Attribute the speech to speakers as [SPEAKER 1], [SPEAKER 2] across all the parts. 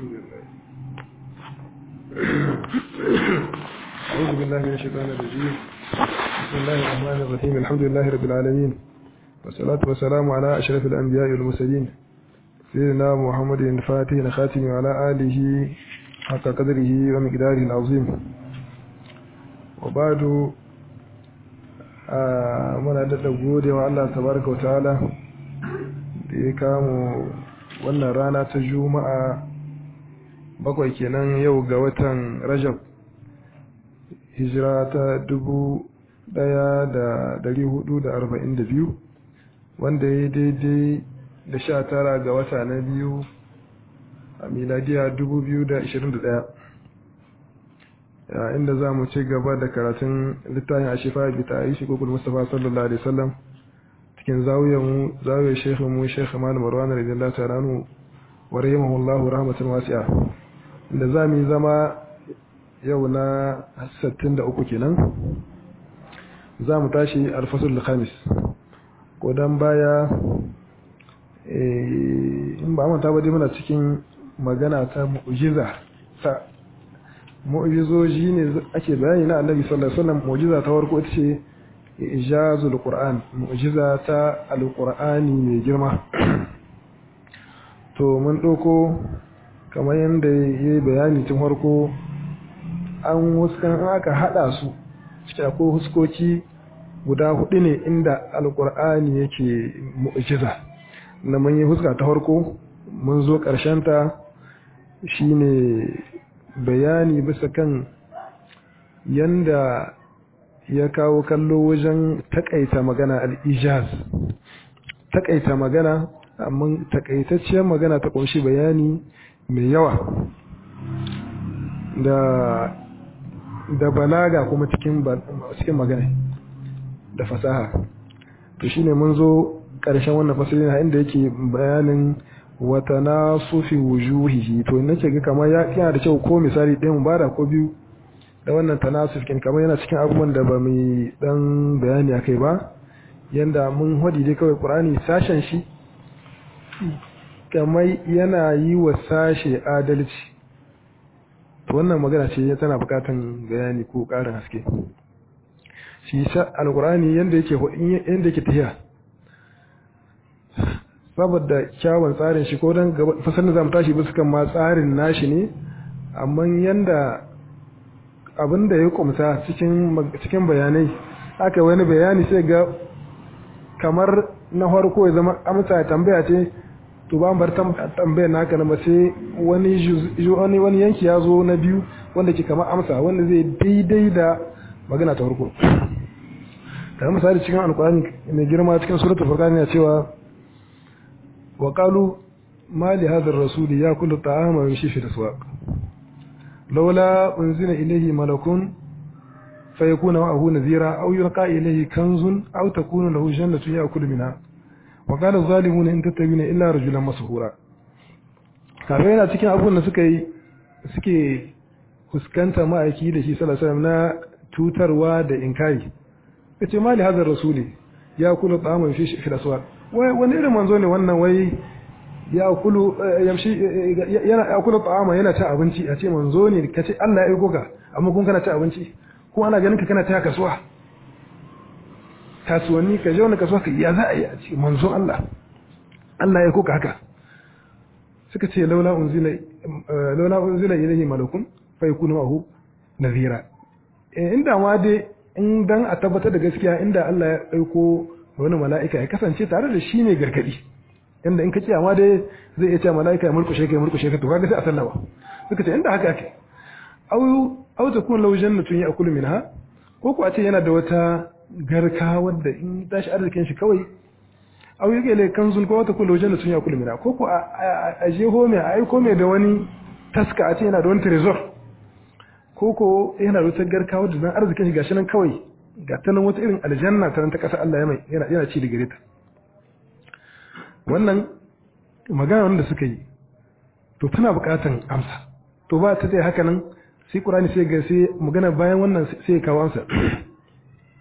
[SPEAKER 1] أعوذ بالله من الشيطان الرجيم بسم الله الرحمن الرحيم الحمد لله رب العالمين والصلاة والسلام على أشرف الأنبياء والمرسلين سيدنا محمد الفاتح الخاتم وعلى آله حق قدره ومقداره العظيم وبعد muna daɗa gode wa Allah tabaraka wa ta'ala da ya kamo wannan rana ta juma'a bakwai kenan yau ga watan rajab hijira ta dubu ɗaya da dari hudu da arba'in da biyu wanda ya daidai da sha tara ga wata na biyu a miladiya dubu biyu da ashirin da ɗaya inda za mu ci gaba da karatun littafin a shifa bi ta yi shigogul mustapha sallallahu alaihi wasallam cikin zawiyar shekhu mu shekhu malam marwan radiyallahu ta'ala anhu wa rahimahullahu rahmatan wasi'a inda za mu yi zama yau na 63 kenan za mu tashi alfasul khamis ko dan baya in ba manta ba dai muna cikin magana ta mu'jiza ta mu'jizoji ne ake bayani na annabi sallallahu alaihi wasallam mu'jiza ta farko ita ce ijazul qur'an mu'jiza ta alqur'ani mai girma to mun doko kamar yanda yayi bayani tun farko an huskan aka hada su cikin akwai huskoki guda hudu ne inda alqur'ani yake mu'jiza na mun yi huska ta farko mun zo karshen ta shine bayani bisa kan yanda ya kawo kallo wajen takaita magana al-ijaz takaita magana amma takaitacciyar magana ta kunshi bayani mai yawa da da balaga kuma cikin cikin magana da fasaha to shine mun zo ƙarshen wannan fasalin inda yake bayanin wata na sufi wujuhihi to nake ga kamar ya yana da kyau ko misali ɗaya mu bada ko biyu da wannan tanasuf kin kamar yana cikin abubuwan da ba mu dan bayani akai ba yanda mun hadi dai kawai Qur'ani sashen shi kamar yana yi wa sashe adalci to wannan magana ce tana bukatan bayani ko ƙarin haske shi sa alqur'ani yanda yake yanda yake tafiya saboda kyawun tsarin shi ko don fasar da zamu tashi bisa kan ma tsarin nashi ne amma yanda abin da ya kumsa cikin bayanai aka wani bayani sai ga kamar na farko ya zama amsa tambaya ce to ba bar tambaya naka na sai wani wani yanki ya zo na biyu wanda ke kamar amsa wanda zai daidai da magana ta farko kamar misali cikin alkurani mai girma cikin suratul furqan ya cewa وقالوا ما لهذا الرسول يأكل الطعام ويمشي في الأسواق لولا أنزل إليه ملك فيكون معه نذيرا أو يلقى إليه كنز أو تكون له جنة يأكل منها وقال الظالمون إن تتبعون إلا رجلا مسحورا kafin yana cikin abubuwan da suka yi suke fuskanta ma'aiki da shi sallallahu alaihi na tutarwa da inkari yace mali hadar rasuli ya kula tsamun fi fi aswaq wai wani irin manzo ne wannan wai ya kulu yamshi yana ya kulu ta'ama yana ta abinci a ce manzo ne kace Allah ya aiko ka amma kun kana ta abinci ko ana ganin ka kana ta kasuwa kasuwanni ka je wani kasuwa ka ya za a yi a ce manzo Allah Allah ya aiko ka haka suka ce laula unzila laula unzila ilayhi malakun fa yakunu ma'ahu nadhira inda ma dai in dan a tabbatar da gaskiya inda Allah ya aiko wani mala'ika ya kasance tare da shi ne gargadi inda in ka ce amma dai zai iya cewa mala'ika ya murkushe ka ya murkushe ka to kaga sai a sallama suka ce inda haka ake au au ta kun law jannatun ya'kulu minha ko ko a ce yana da wata garka wadda in tashi arzikin shi kawai au yake le kanzun ko wata kun law jannatun ya'kulu minha ko ko a jeho mai a aiko mai da wani taska a ce yana da wani trezor ko ko yana da wata garka wadda zan arzikin shi gashi nan kawai ga ta nan wata irin aljanna ta nan ta ƙasa Allah ya mai yana yana ci da gare ta wannan magana wanda suka yi to tana buƙatan amsa to ba ta tsaye haka nan sai Qur'ani sai ga sai magana bayan wannan sai ya kawo amsa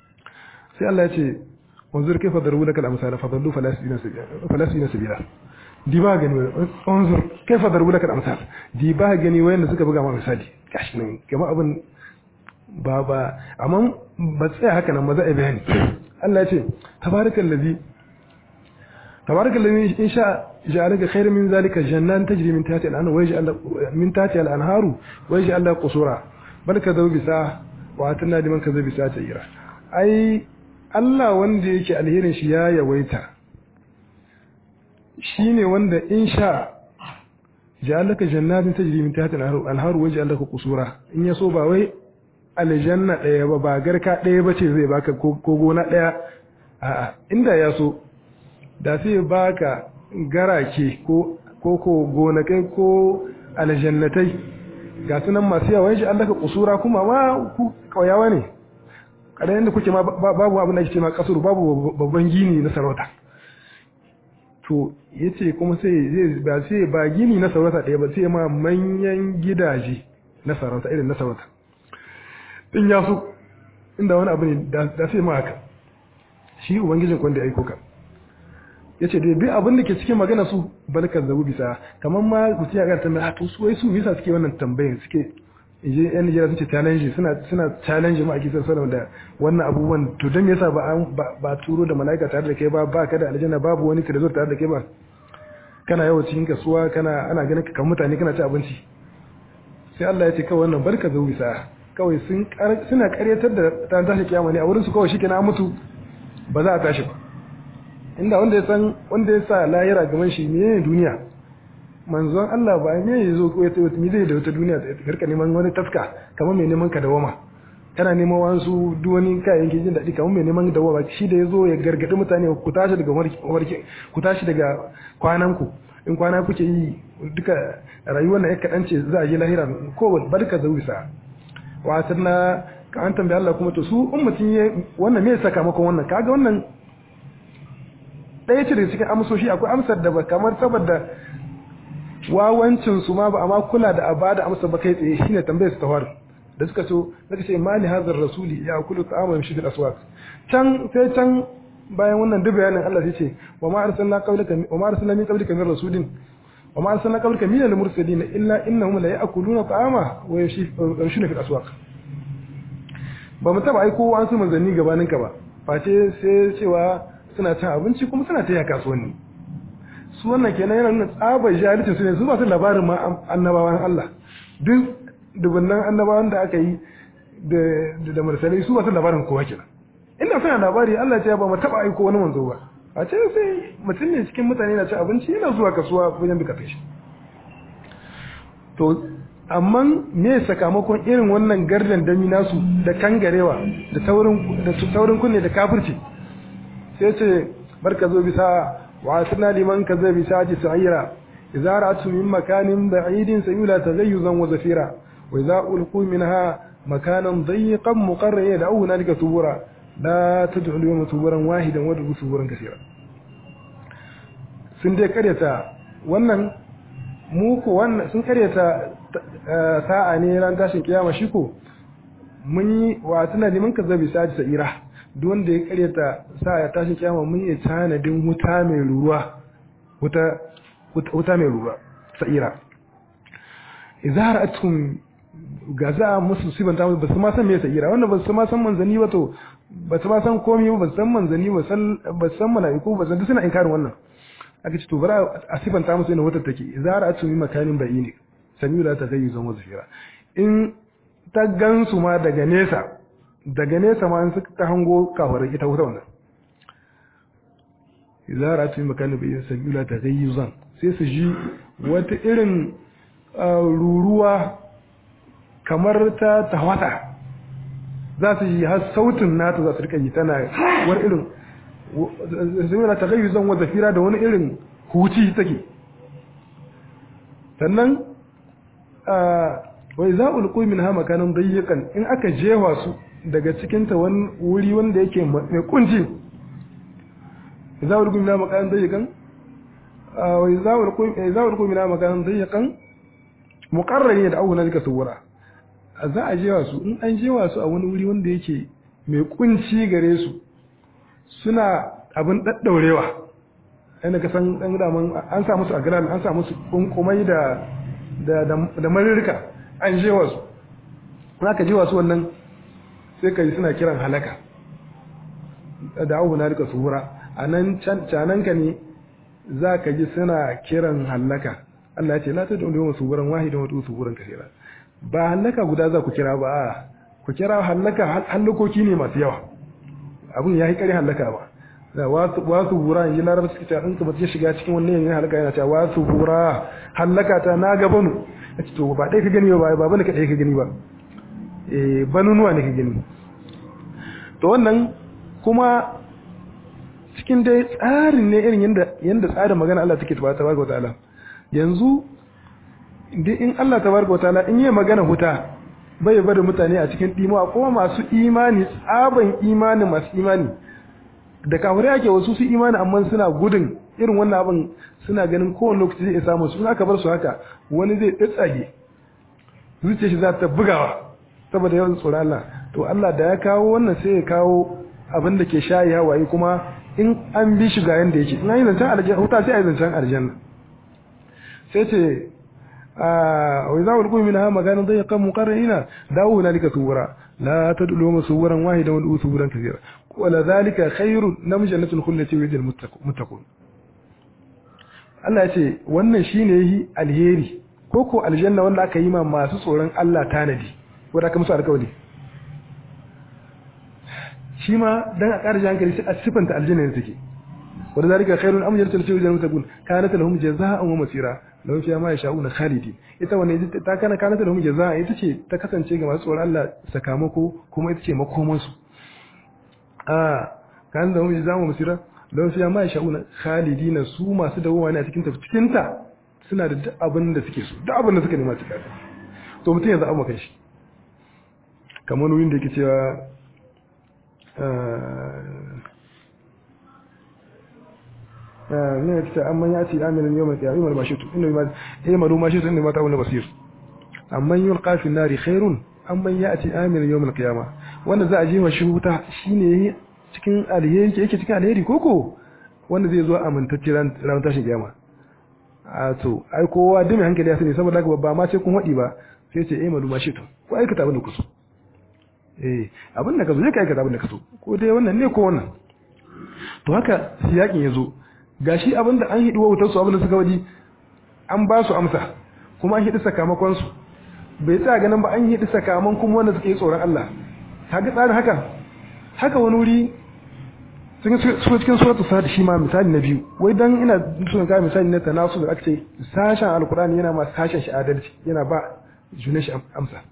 [SPEAKER 1] sai Allah ya ce wanzur kaifa darubu lakal amsal fa dallu falasina sabila di ba gani unzur kaifa darbu laka amsal di ba gani wayanda suka buga ma misali gashi nan kamar abin ba ba amma ba tsaya haka nan ba za a bayani Allah ya ce tabarakal ladhi tabarakal ladhi in sha ja'alaka khairan min zalika jannan tajri min tahtiha al-anhar wa yaj'al min tahtiha al-anharu wa yaj'al laka qusura bal kadhabu bisa wa atanna liman kadhaba bisa ta'ira ai Allah wanda yake alherin shi ya yawaita shine wanda in sha ja'alaka jannatin tajri min tahtiha al-anhar wa yaj'al laka qusura in yaso ba wai aljanna ɗaya ba ba garka ɗaya ba ce zai baka ko gona ɗaya a'a inda ya so da sai baka garake ko ko gonakai ko aljannatai ga sunan masu yawa shi Allah ka kusura kuma ma ku kauyawa ne kada yanda kuke ma babu abin da ake ce ma kasuru babu babban gini na sarauta to yace kuma sai zai ba sai ba gini na sarauta ɗaya ba sai ma manyan gidaje na sarauta irin na sarauta in ya so inda wani abu ne da sai ma haka shi ubangijin kwanda ya aiko ka ya ce dai bi abin da ke cikin magana su balkar zabu bisa kamar ma mutum ya gara tambaya to su wai su bisa suke wannan tambayin suke je yan Nigeria sun ce challenge suna suna challenge ma ake son sanar da wannan abubuwan to dan yasa ba ba turo da malaika tare da kai ba ba ka da aljanna babu wani ka da tare da kai ba kana yawo cikin kasuwa kana ana ganin ka kan mutane kana ci abinci sai Allah ya ce kawai wannan barka zabu bisa kawai suna karyatar da ta tashi kiyama ne a wurin su kawai shike na mutu ba za a tashi ba inda wanda ya san wanda ya sa lahira gaban shi ne duniya manzon Allah ba ne ya zo ko ya tawo mi zai da wata duniya da karka neman wani taska kamar mai neman ka dawama kana neman wasu duk wani kayayyakin jin daɗi kamar mai neman dawama shi da ya zo ya gargaɗi mutane ku tashi daga warki ku tashi daga kwanan ku in kwana kuke yi duka rayuwar na ya kaɗan ce za a yi lahira ko barka zawisa watar na ka an tambayi Allah kuma to su in mutum ya wannan me sakamakon wannan kaga wannan ɗaya ce daga cikin amsoshi akwai amsar da ba kamar saboda wawancin su ma ba amma kula da abada amsa ba kai tsaye shine tambayar su ta faru da suka so suka ce mali hazar rasuli ya kulu ta'ama yamshi fil aswaq can sai can bayan wannan duk bayanin Allah sai ce wa ma arsalna qablaka wa ma arsalna min qablika min rasulin wa ma arsalna qablaka min al-mursalin illa innahum la ya'kuluna ta'ama wa yamshuna fil aswaq ba mu taba aiko an su manzanni gabanin ka ba face sai cewa suna cin abinci kuma suna taya kasuwanni su wannan kenan yana nuna tsabar jahilcin su ne su ba su labarin ma annabawan Allah duk dubunnan annabawan da aka yi da da mursalai su ba su labarin kowa kenan inda suna labari Allah ya ce ba mu taba aiko wani manzo ba a ce sai mutum ne cikin mutane na ci abinci yana zuwa kasuwa wajen bukatun shi to amma me sakamakon irin wannan gardan dami nasu da kangarewa da taurin da taurin kunne da kafirci sai ce barka zo bisa wa asna liman kaza bisa ji sa'ira idza ra'atu min makanin ba'idin sayula taghayyuzan wa zafira wa idza ulqu minha makanan dayiqan muqarran yad'u hunalika subura la tad'u al-yawma suburan wahidan wa tad'u suburan kaseera sun dai karyata wannan mu ko wannan sun karyata sa'a ne ran tashin kiyama shi ko mun yi wa tuna liman kaza bisa ji sa'ira duk wanda ya karyata sa ya tashi kiyama mun yi tanadin wuta mai ruruwa wuta wuta mai ruruwa sa'ira idza ra'atukum gaza musu sibanta ba su ma san me sa'ira wanda ba su ma san manzani ba to ba su ma san komai ba san manzani ba san ba san mala'iku ba san duk suna inkarin wannan aka ce to bara a sibanta musu ina wutar take idza ra'atukum makanin bayini sami'u la taghayyuzan wa zafira in ta gansu ma daga nesa daga nesa ma in suka hango kafarar ita wuta wannan idza ra'atu makana bi sabila taghayyuzan sai su ji wata irin ruruwa kamar ta tawata za su ji har sautin nata za su rika yi tana wani irin sabila taghayyuzan wa zafira da wani irin huci take sannan wa idza ulqu minha makanan dayyiqan in aka jewa su daga cikinta wani wuri wanda yake mai kunci za a rukun mina makaran dayyakan wai za a rukun mina makaran dayyakan mukarrari da abu na zika suwura za a jewa su in an jewa su a wani wuri wanda yake mai kunci gare su suna abin daddaurewa inda ka san dan daman an sa musu agran an sa musu kunkumai da da da marirka an je wasu ka je wasu wannan sai ka yi suna kiran halaka da abu na rika suhura a nan cananka ne za ka ji suna kiran halaka Allah ya ce la tad'u yawma suburan wahidan wa tu suburan kaseera ba halaka guda za ku kira ba ku kira halaka hallakoki ne masu yawa abun yayi kare halaka ba da wasu wasu bura in ji larabci suke cewa in ka mutum shiga cikin wannan yanyin halaka yana cewa wasu bura halaka ta na gabanu yace to ba dai ka gani ba ba bane ka dai ka gani ba eh banunuwa ne ka gani to wannan kuma cikin dai tsarin ne irin yanda yanda tsarin magana Allah take tabaraka wa ta'ala yanzu in Allah tabaraka wa ta'ala in yi magana huta bai bada mutane a cikin dimuwa kuma masu imani tsaban imani masu imani da kafirai ake wasu su imani amma suna gudun irin wannan abin suna ganin kowane lokaci zai samu su aka bar su haka wani zai tsage zuciya shi za ta bugawa saboda yawan tsoron Allah to Allah da ya kawo wannan sai ya kawo abin da ke shayi hawaye kuma in an bi shi ga yanda yake in an yi zancen aljanna huta sai a yi zancen aljanna sai ce وإذا ألقوا منها مكانا ضيقا مقرنين دعوا هنالك ثبورا لا تدعوا ثبورا واحدا وادعوا ثبورا كثيرا ولذلك خير نم جنة الخلة ويد المتقون Allah ya ce wannan shine yi alheri ko ko aljanna wanda aka yi ma masu tsoron Allah tanadi wanda aka musu alƙawari shi ma dan a ƙara hankali sai a sifanta aljanna ne take wanda zalika khairun am jannatul khuldi wal muttaqun kanat lahum jazaa'an wa masira lahum fiha ma yasha'una khalidin ita wannan ta kana kanat lahum jazaa'an ita ce ta kasance ga masu tsoron Allah sakamako kuma ita ce makoman su ah kanat lahum jazaa'an wa masira lahum fiha ma yasha'una khalidin su masu dawowa ne a cikin ta cikin ta suna da duk abin da suke so duk abin da suka nema su kaga to mutum yanzu amma kai shi kamar wurin da yake cewa ne ya ce amman ya ce aminin yau mai ƙiyari mai mashitu inda ma ya maru mashitu inda mata wani basir amman yi alƙafin nari khairun amman ya ce aminin yau mai ƙiyama wanda za a je wa shi wuta shi ne cikin alheri yake cikin alheri koko wanda zai zo amintacce ranar tashin kiyama a to ai kowa dumi hankali ya sani saboda haka ba ma sai kun waɗi ba sai ce eh maru mashitu ko aikata abin da kuso eh abin da ka zo zai ka aikata abin da ka so ko dai wannan ne ko wannan to haka siyakin ya zo gashi abinda an hidi wautar su abinda suka wadi an ba su amsa kuma an hidi sakamakon su bai tsaya ganin ba an hidi sakamakon wanda suke tsoron Allah kaga tsarin haka haka wani wuri sun so cikin suratul sad shi ma misali na biyu wai dan ina so ga misali na tanasu da aka ce sashen alkurani yana ma sashen shi adalci yana ba junan shi amsa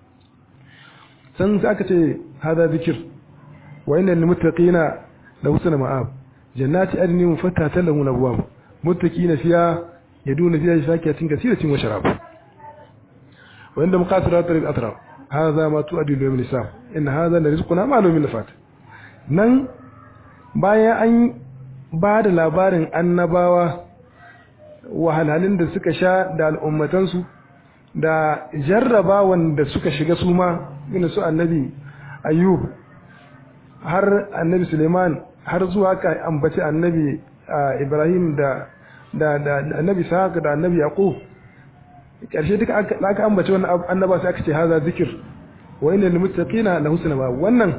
[SPEAKER 1] san sai aka ce hada zikir wa innal muttaqina la husna ma'ab jannati adni mufattatan lahum abwab muttaqina fiha yaduna fiha fakihatin kaseeratin wa sharab wa inda muqasirat al-atraf hadha ma tu'addu lil nisa in hadha la rizquna ma lahu min nafat nan bayan an ba da labarin annabawa wahalhalun da suka sha da al'ummatansu da jarrabawan da suka shiga su ma irin su annabi ayyub har annabi suleiman har zuwa ka ambaci annabi ibrahim da da da annabi sa'ad da annabi yaqub karshe duka aka ambaci wannan annaba sai aka ce haza zikir wa inna lil muttaqina la husna ba wannan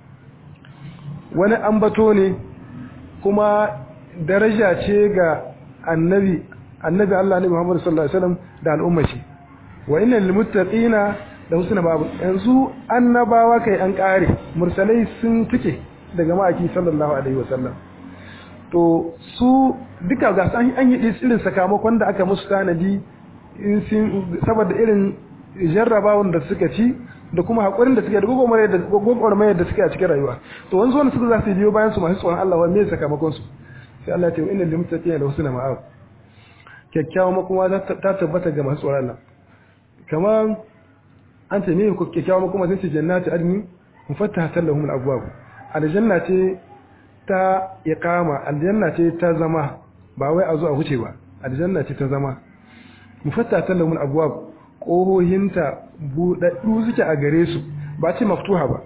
[SPEAKER 1] wani ambato ne kuma daraja ce ga annabi annabi Allah ne Muhammad sallallahu alaihi wasallam da al'umma shi wa inna lil muttaqina da husna babu yanzu annabawa kai an kare mursalai sun tike daga ma'aki sallallahu alaihi wasallam to su duka ga an an yi irin sakamakon da aka musu tanadi in sun saboda irin jarrabawan da suka ci da kuma hakurin da suke da gogomar da gogomar da suke a cikin rayuwa to wanzu wanda suka za su biyo bayan su masu tsoron Allah wanne sakamakon su sai Allah ya ce inna lil muttaqina da husna ma'ab kyakkyawa makoma ta tabbata ga masu tsoron Allah kamar an ce ne ku kyakkyawa makoma sai ce jannatu adni mufattahatan lahum al-abwab aljanna ce ta iqama aljanna ce ta zama ba wai a zo a huce ba aljanna ce ta zama mufattahatan lahum al-abwab kohohinta budaddu suke a gare su ba ce maftuha ba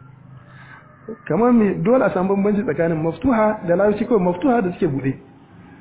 [SPEAKER 1] kamar me dole a samu bambanci tsakanin maftuha da larabci kawai maftuha da suke bude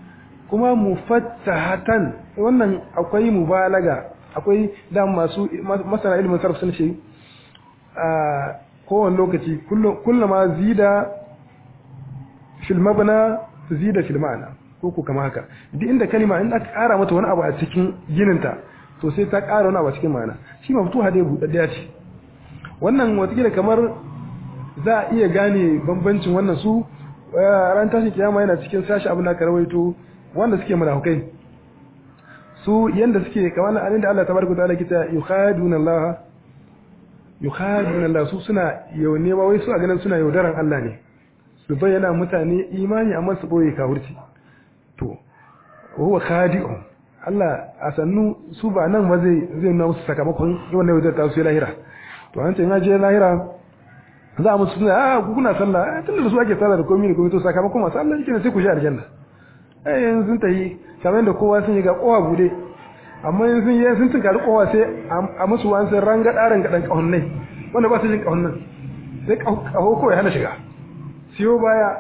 [SPEAKER 1] kuma mufattahatan wannan akwai mubalaga akwai da masu masana ilimin sarf sun ce a kowane lokaci kullama zida fil mabna zida fil ma'ana ko ko kama haka duk inda kalima in aka ƙara mata wani abu a cikin gininta to sai ta ƙara wani abu a cikin ma'ana shi maftuha dai buɗaɗɗiya ce wannan watakila kamar za a iya gane bambancin wannan su ran tashin kiyama yana cikin sashi abin da aka rawaito wanda suke munafukai su yanda suke kamar nan da Allah tabaraka ta'ala kita yukhaduna Allah yukhaduna Allah su suna yaune ba wai su a ganin suna yaudaran Allah ne su bayyana mutane imani amma su boye kafirci to huwa khadi'un Allah a sannu su ba nan ba zai zai nuna musu sakamakon wannan yaudar ta su lahira to an ce in je lahira za mu suna a ku kuna sallah tun da su ake sallah da komai da komai to sakamakon masu Allah yake sai ku shi aljanna eh yanzu sun tayi kamar da kowa sun yi ga kowa bude amma yanzu sun yi sun tunkari kowa sai a musu wani sun ranga ɗarin gaɗan ƙahonnai wanda ba su jin ƙahonnan sai ƙaho kawai hana shiga siyo baya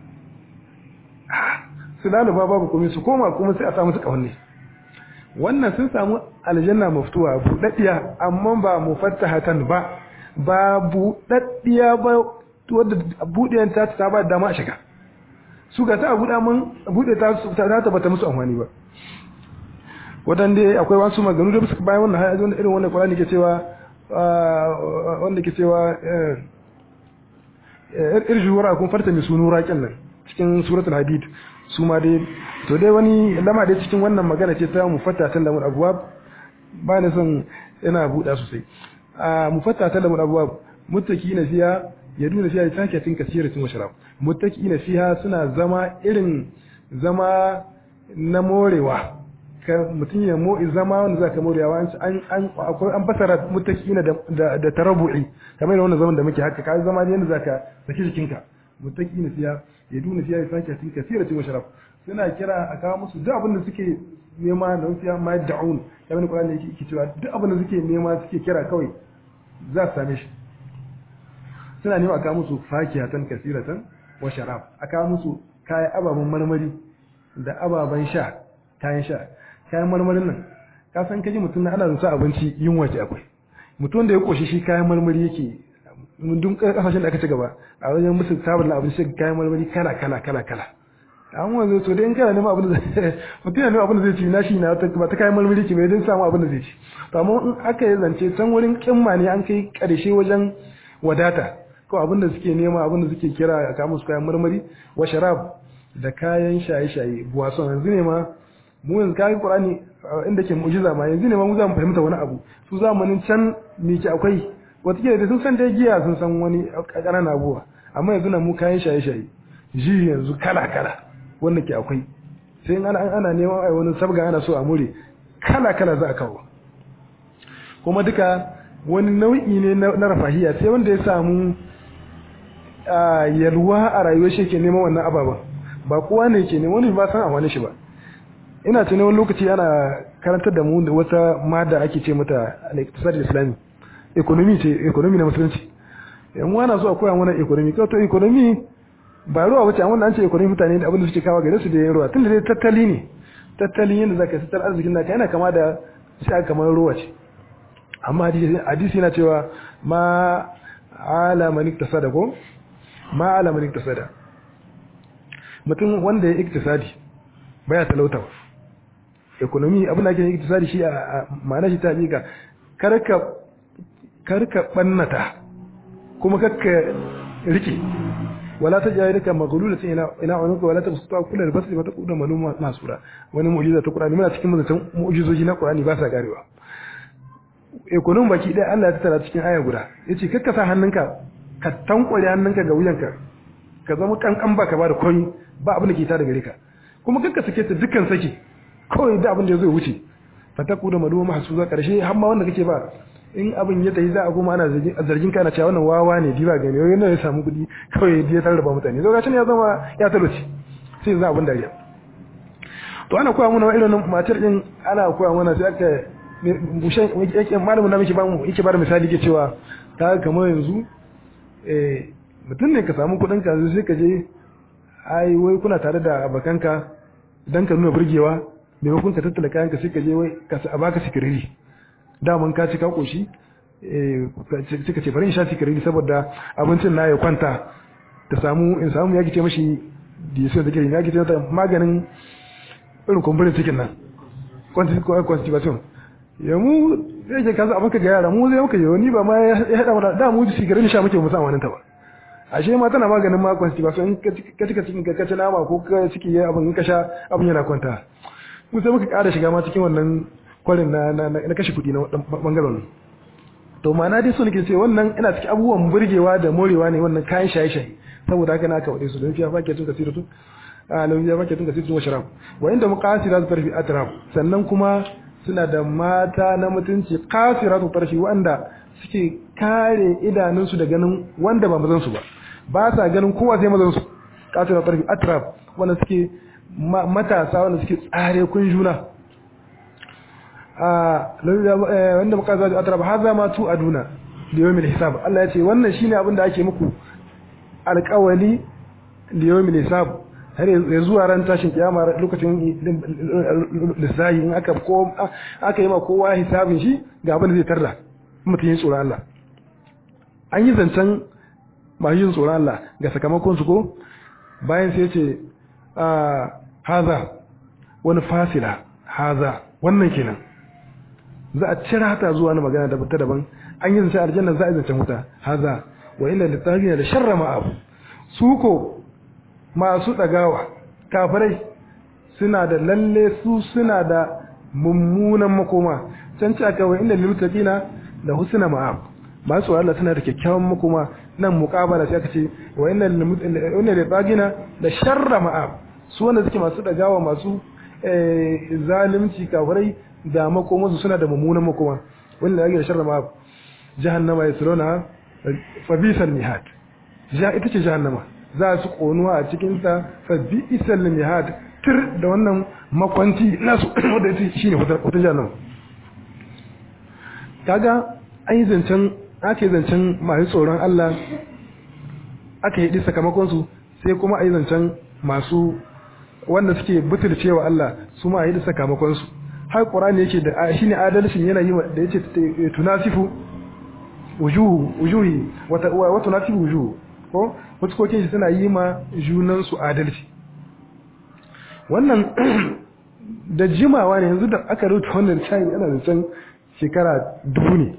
[SPEAKER 1] su laluba babu komai su koma kuma sai a samu su ƙahonnai wannan sun samu aljanna maftuwa buɗaɗɗiya amma ba mufattahatan ba ba buɗaɗɗiya ba wadda buɗiyan ta ta ba dama a shiga su ga ta buɗa mun buɗe ta ta tabbata musu amfani ba wadanda akwai wasu maganu da suka bayan wannan hayar irin wannan Qur'ani ke cewa wanda ke cewa irji wara kun farta mi sunu raƙin nan cikin suratul hadid su ma dai to dai wani lama dai cikin wannan magana ce ta mufattatan lamul abwab ba ni son ina buɗa sosai a mufattatan lamul abwab muttaqina fiha yaduna fiha takatin kasiratin wa sharab muttaqina fiha suna zama irin zama na morewa ka mutum ya mo zama wanda zaka morewa an an akwai an fasara muttaqina da da tarabu'i kamar wannan zaman da muke haka kai zama ne yanda zaka saki jikinka muttaqina fiha yaduna fiha takatin kasiratin wa sharab suna kira a kawo musu duk abin da suke nema da fiya ma da'un kamar ne Qur'ani yake cewa duk abin da suke nema suke kira kawai za su same shi suna nema a kawo musu fakiyatan kasiratan wa sharab a kawo musu kayan ababen marmari da ababen sha kayan sha kayan marmarin nan ka san kaji mutum na ana zuwa abinci yunwa ce akwai mutum da ya koshi shi kayan marmari yake duk kasashen da aka ci gaba a wajen musu sabon abinci kayan marmari kala kala kala kala an wanzu to dai in kana neman abin da mutum yana neman abin da zai ci na shi na ba ta kayan marmari ki bai don samu abin da zai ci to amma in aka yi zance can wurin kimma ne an kai karshe wajen wadata ko abin da suke nema abin da suke kira a kamun su kayan marmari wa sharab da kayan shaye-shaye buwason yanzu ne ma mu yanzu kayan qur'ani inda ke mu'jiza ma yanzu ne ma mu za mu fahimta wani abu su zamanin can me ke akwai wata da sun san dai giya sun san wani ƙananan abubuwa amma yanzu na mu kayan shaye-shaye ji yanzu kala-kala wanda ke akwai sai ana ana neman ai wani sabga ana so a more kala kala za a kawo kuma duka wani nau'i ne na rafahiya sai wanda ya samu yalwa a rayuwar shi ke neman wannan ababen ba kowa ne ke neman wani ba san a wani shi ba ina tuni wani lokaci ana karantar da mu da wata mada ake ce mata al-iqtisad islami economy ce economy na musulunci yan wana so a koya mana economy kawai to economy ba ruwa wace amma an ce economy mutane da abin da suke kawo gare su da yin ruwa tunda dai tattali ne tattalin yadda zaka tattar arzikin naka yana kama da sai kamar ruwa ce amma hadisi yana cewa ma ala man iktasada ko ma ala man iktasada mutum wanda ya iktisadi baya talauta ba economy abin da ake iktisadi shi a ma'ana shi ta miƙa karka karka bannata kuma kakka rike wala ta jayi daka maghlulatin ila ila unuka wala tabsuta kullu albasri wa taquda maluma masura wani mu'jiza ta Qur'ani muna cikin mutan mu'jizoji na Qur'ani ba sa garewa ekonomi baki ɗaya Allah ya tattara cikin aya guda yace kakka sa hannunka ka tankware hannunka ga wuyanka ka zama kankan ba ka ba da koyi ba abin da ke ta da gare ka kuma kakka sake ta dukkan sake kawai da abin da ya zo wuce fataku da maluma mahsuza karshe har ma wanda kake ba in abin ya tafi za a goma ana zargin kana cewa wannan wawa ne diba gani wai yana ya samu kuɗi kawai ya tarraba mutane zo gashin ya zama ya talauci sai za abin dariya to ana koya mana irin matar din ana koya mana sai aka bushen yake malamin da muke ba mu yake ba da misali ke cewa ta kamar yanzu eh mutum ne ka samu kuɗin ka sai ka je ai wai kuna tare da abakanka dan ka nuna burgewa maimakon ka tattala kayan ka sai ka je wai ka a baka sikiriri daman ka ci ka koshi eh ka ce bari in sha sikiriri saboda abincin na ya kwanta ta samu in samu ya kice mashi diyesin da kiri ya kice mata maganin irin kumburin cikin nan constipation ya mu zai ke kasa abin ka ga yara mu zai muka yi ni ba ma ya haɗa mana da mu sigarin sha muke musamman wani ta ba ashe ma tana maganin ma constipation in ka cika cikin ka ci nama ko ka ciki ya abin in ka sha abin yana kwanta mu sai muka ƙara shiga ma cikin wannan kwarin na na kashe kuɗi na bangaren to ma'ana dai so nake ce wannan ina cikin abubuwan burgewa da morewa ne wannan kayan shaye-shaye saboda haka na aka wade su don fiya fake tun kasira tun a lau ya fake tun kasira tun wa sharab wa inda muqasira su tarfi atraf sannan kuma suna da mata na mutunci kasira su tarfi wanda suke kare idanunsu da ganin wanda ba mazan su ba ba sa ganin kowa sai mazan su kasira tarfi atraf wanda suke matasa wanda suke tsare kun juna wanda muka zaji atrab haza ma tu aduna da yawmil hisab Allah ya ce wannan shine abin da ake muku alƙawali da yawmil hisab har ya zuwa ran tashin kiyama lokacin lissahi in aka ko aka yi ma kowa hisabin shi ga abin da zai tarda mutum yin tsoron Allah an yi zancen masu yin tsoron Allah ga sakamakon su ko bayan sai ya ce haza wani fasila haza wannan kenan za a cira ta zuwa na magana da ta daban an yi zance aljanna za a yi zancen wuta haza wa illa littafina da sharra ma'abu su ko masu dagawa kafirai suna da lalle su suna da mummunan makoma can ci aka wa illa littafina da husna ma'ab masu Allah suna da kyakkyawan makoma nan muqabala sai aka ce wa illa littafina da sharra ma'ab su wanda suke masu dagawa masu zalimci kafirai da makomansu suna da mummunan makoma wanda yake da sharra ma jahannama ya surona fa bisal mihad ja ita ce jahannama za su konuwa a cikin ta fa bisal mihad tir da wannan makwanci nasu wanda yake shine wata jahannama kaga an yi zancen aka yi zancen masu tsoron Allah aka yi sakamakon su sai kuma a yi zancen masu wanda suke butulcewa Allah su ma a yi sakamakon su har Qur'ani yake da shine adalcin yana yi da yace tunasifu wujuhu wujuhi wata wa tunasifu wujuhu ko fuskokin shi suna yi ma junan su adalci wannan da jimawa ne yanzu da aka rubuta wannan shayi ana da can shekara dubu ne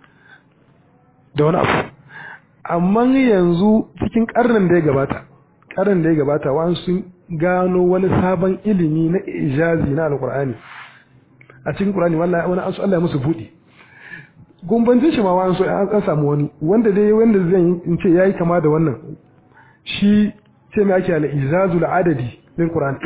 [SPEAKER 1] da wani abu amma yanzu cikin karnin da ya gabata karnin da ya gabata wa'an sun gano wani sabon ilimi na ijazi na alkur'ani a cikin Qur'ani wallahi wani an so Allah ya musu budi gumbancin shi ma wani so an samu wani wanda dai wanda zan in ce yayi kama da wannan shi ce me ake ala izazul adadi lil Qur'an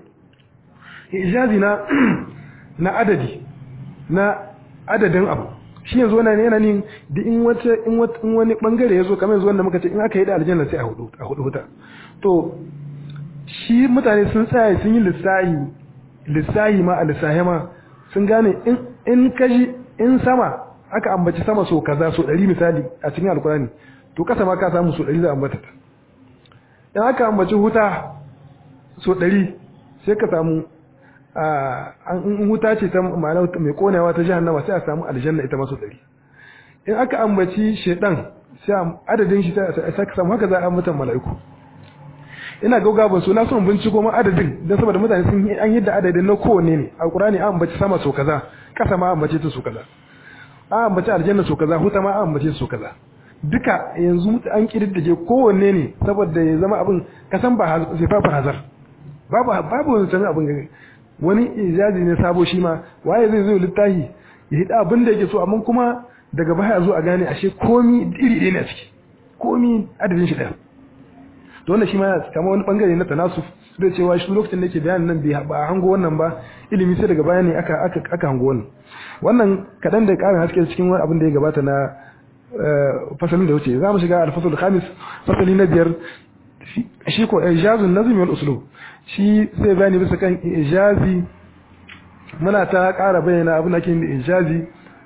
[SPEAKER 1] ijazi na na adadi na adadin abu shi yanzu wannan yana nin da in wata in wata in wani bangare yazo kamar yanzu wanda muka ce in aka yi da aljanna sai a hudu a hudu huta to shi mutane sun tsaya sun yi lissahi lissahi ma a lissahi ma sun gane in kaji in sama aka ambaci sama so kaza so ɗari misali a cikin alkurani to kasa ma ka samu so ɗari za a ambata ta in aka ambaci huta so ɗari sai ka samu in huta ce ta ma'ana mai konewa ta jahannama sai a samu aljanna ita maso ɗari in aka ambaci shaidan sai adadin shi sai ka samu haka za a ambatan mala'iku ina gauga ban so na son binciko ma adadin dan saboda mutane sun yi an yadda adadin na kowanne ne alqur'ani an ambaci sama so kaza kasa ma ambace ta so kaza an ambaci aljanna so kaza huta ma an ambace so kaza duka yanzu an kididdige kowanne ne saboda ya zama abin kasan ba sai fa hazar babu babu wani sanin abin wani ijazi ne sabo shi ma waye zai zo littafi ya hida abin da yake so amma kuma daga baya zo a gane ashe komi iri ɗaya ne a ciki komi adadin shi ɗaya to wannan shi ma kama wani bangare na tanasuf da cewa shi lokacin da yake bayanin nan bai ba hango wannan ba ilimi sai daga baya ne aka aka aka hango wannan wannan kadan da karin haske cikin wani abin da ya gabata na fasalin da wuce za mu shiga al-fasl khamis fasali na biyar shi ko ijazun nazmi wal uslub shi sai bayani bisa kan ijazi muna ta ƙara bayyana abin da ke da ijazi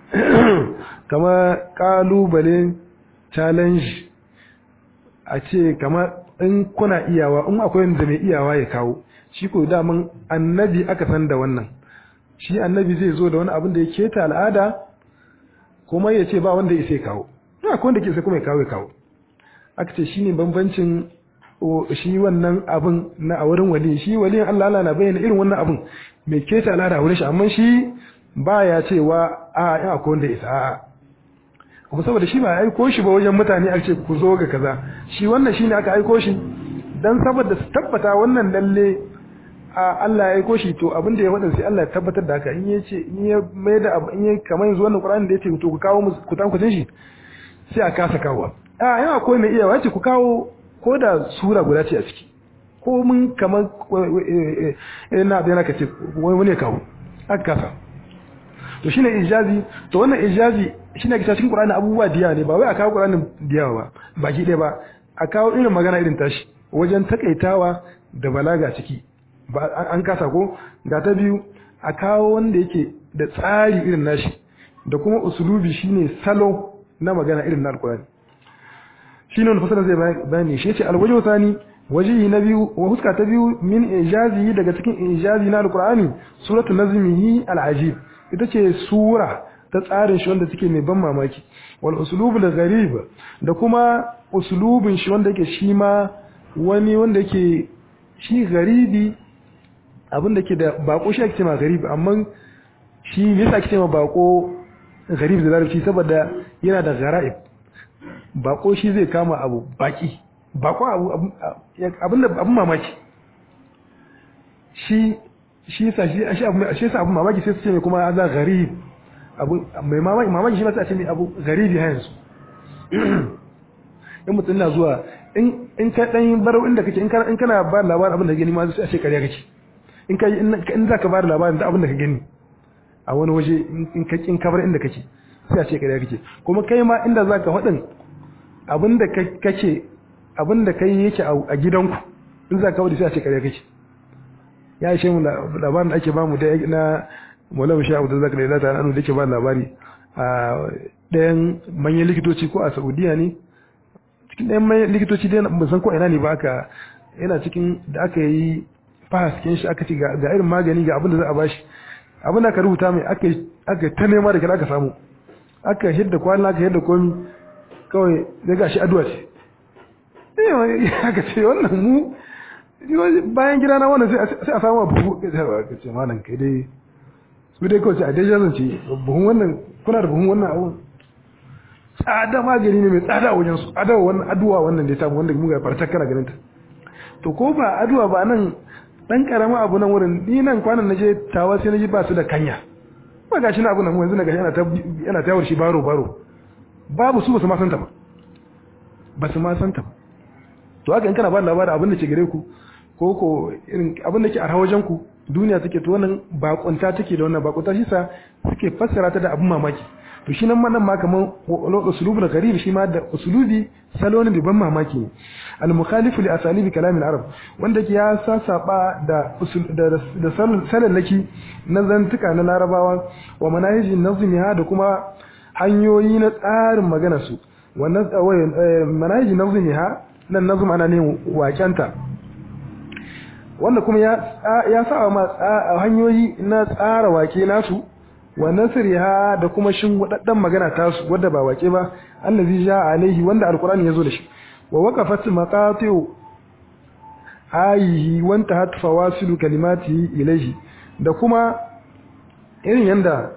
[SPEAKER 1] kama kalubale challenge a ce kama in kuna iyawa in akwai wanda mai iyawa ya kawo shi ko daman annabi aka san da wannan shi annabi zai zo da wani abin da ya keta al'ada kuma ya ce ba wanda ya sai kawo ina ko wanda ke sai kuma ya kawo ya kawo aka ce shine bambancin shi wannan abin na a wurin wali shi waliyin Allah Allah na bayyana irin wannan abin mai keta al'ada a wurin shi amma shi baya cewa a in akwai wanda ya isa a'a kuma saboda shi ba ya aiko shi ba wajen mutane a ce ku zo ga kaza shi wannan shine aka aiko shi dan saboda su tabbata wannan lalle a Allah ya aiko shi to abin da ya faɗa sai Allah ya tabbatar da haka in ya ce in ya mai da in ya kamar yanzu wannan Qur'ani da ya ce to ku kawo musu ku tankucin shi sai a kasa kawo a yana akwai mai iya wace ku kawo ko da sura guda ce a ciki ko mun kamar na bayan ka ce wani ya kawo aka kasa to shine ijazi to wannan ijazi shine ga cikin Qur'ani abubuwa diya ne ba wai a kawo Qur'anin diya ba baki ɗaya ba a kawo irin magana irin tashi wajen takaitawa da balaga ciki ba an kasa ko ga ta biyu a kawo wanda yake da tsari irin nashi da kuma usulubi shine salo na magana irin na alkurani shine wanda fasara zai bayani shi yace alwajhu thani wajihi na biyu wa huska ta biyu min ijazi daga cikin ijazi na alkurani suratu nazmihi alajib ita ce sura ta tsarin shi wanda take mai ban mamaki wal usulubul gharib da kuma usulubin shi wanda yake shi ma wani wanda yake shi garibi abin da ke da bako shi ake cewa garibi amma shi me yasa ake cewa bako garib da larabci saboda yana da gara'ib bako shi zai kama abu baki bako abu abin da abin mamaki shi shi sa shi shi abu shi sa abin mamaki sai su ce mai kuma za garib abu mai mamaki mamaki shi ma sai a ce mai abu garibi ha yanzu in mutum na zuwa in in ka dan baro inda kake in kana in kana ba labarin abin da gani ma sai a ce kariya kake in kai in zaka ba da labarin da abin da ka gani a wani waje in ka kin kabar inda kake sai a ce kariya kake kuma kai ma inda zaka faɗin abin da kake abin da kai yake a gidanku in zaka wadi sai a ce kariya kake ya ishe mu labarin da ake ba mu da na Maulana Shehu Abdul Zakar da ta anu da ke ba labari a ɗayan manyan likitoci ko a Saudiya ne cikin ɗayan manyan likitoci dai ban san ko ina ne ba aka yana cikin da aka yi fahaskin shi aka ce ga irin magani ga abin da za a bashi abin da aka rubuta mai aka aka ta nema da aka samu aka hidda kwana aka hidda komi kawai zai ga shi addu'a ce eh aka ce wannan mu bayan gida na wannan sai a samu buhu ka ce malam kai dai su dai kawai a dai jazan ce buhun wannan kuna da buhun wannan abun tsada magani ne mai tsada a wajen su adawa wannan aduwa wannan da ya samu wanda mu ga farta kana ganin ta to ko ba aduwa ba nan dan karamin abu nan wurin ni nan kwanan naje tawa sai naji ba su da kanya ba gashi na abu nan yanzu naga yana ta yana ta shi baro baro babu su ba su ma santa ba ba su ma santa ba to haka in kana ba labarin abin da ke gare ku ko ko irin abin da ke a wajen ku duniya take to wannan bakunta take da wannan bakunta shi sa suke fassara ta da abin mamaki to shi nan nan ma kaman usulubu da gharib shi ma da usulubi salon da ban mamaki ne al mukhalifu li asalibi kalam al arab wanda ke ya sasaba da da salallaki na zantuka na larabawa wa manahijin nazmiha da kuma hanyoyi na tsarin magana su wannan manahijin nazmiha nan nazm ana ne wakenta wanda kuma ya ya sa ma hanyoyi na tsara wake nasu wa nasriha da kuma shin wadaddan magana tasu wadda ba wake ba allazi ja alaihi wanda alqur'ani yazo da shi wa waqafat maqatiu ayihi wa intahat fawasilu kalimatihi ilaihi da kuma irin yanda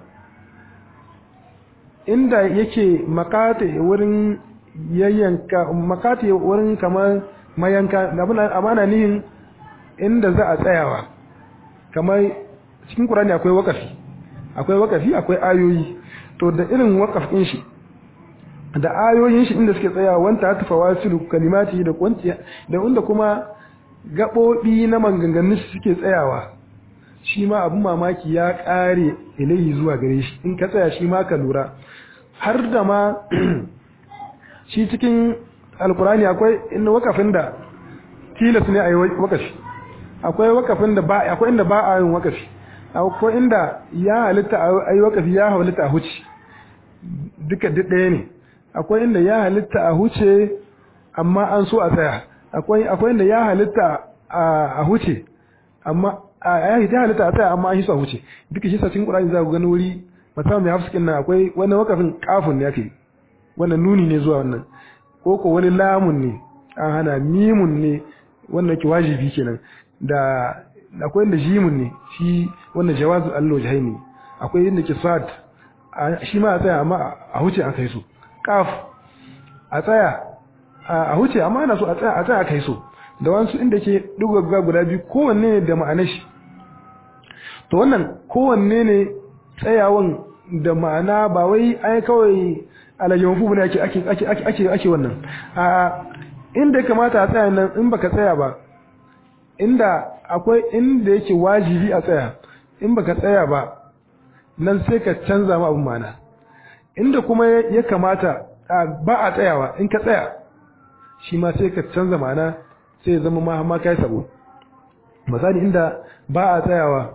[SPEAKER 1] inda yake maqati wurin yayyanka maqati wurin kamar mayanka amana nihin inda za a tsayawa kamar cikin Qur'ani akwai wakafi akwai wakafi akwai ayoyi to da irin wakafin shi da ayoyin shi inda suke tsayawa wanta ta fawasilu kalimati da kwanci da inda kuma gabobi na maganganun shi suke tsayawa shi ma abin mamaki ya kare ilahi zuwa gare shi in ka tsaya shi ma ka lura har da ma shi cikin alkurani akwai inda wakafin da tilas ne a yi wakafi akwai wakafin da ba akwai inda ba a yin wakafi akwai inda ya halitta a yi wakafi ya halitta a huce duka duk ɗaya ne akwai inda ya halitta a huce amma an so a tsaya akwai akwai inda ya halitta a huce amma a yayi ta halitta a tsaya amma an yi su a wuce duka shi sa cikin Qur'ani za ku gani wuri musamman mai hafsikin nan akwai wani wakafin kafin ne ake wannan nuni ne zuwa wannan ko ko wani lamun ne an hana mimun ne wannan ke wajibi kenan da akwai inda jimun ne shi wannan jawazu allo jahaini akwai inda ke sad shi ma a tsaya amma a huce an kai su kaf a tsaya a huce amma ana so a tsaya a tsaya kai so da wasu inda ke dugagga guda biyu kowanne ne da ma'anar shi to wannan kowanne ne tsayawan da ma'ana ba wai ai kawai alayyar fufu ne ake ake ake ake ake wannan a inda kamata a tsaya nan in baka tsaya ba inda akwai inda yake wajibi a tsaya in baka tsaya ba nan sai ka canza ma abin ma'ana inda kuma ya kamata ba a tsayawa in ka tsaya shi ma sai ka canza ma'ana sai ya zama ma ma kai sabo misali inda ba a tsayawa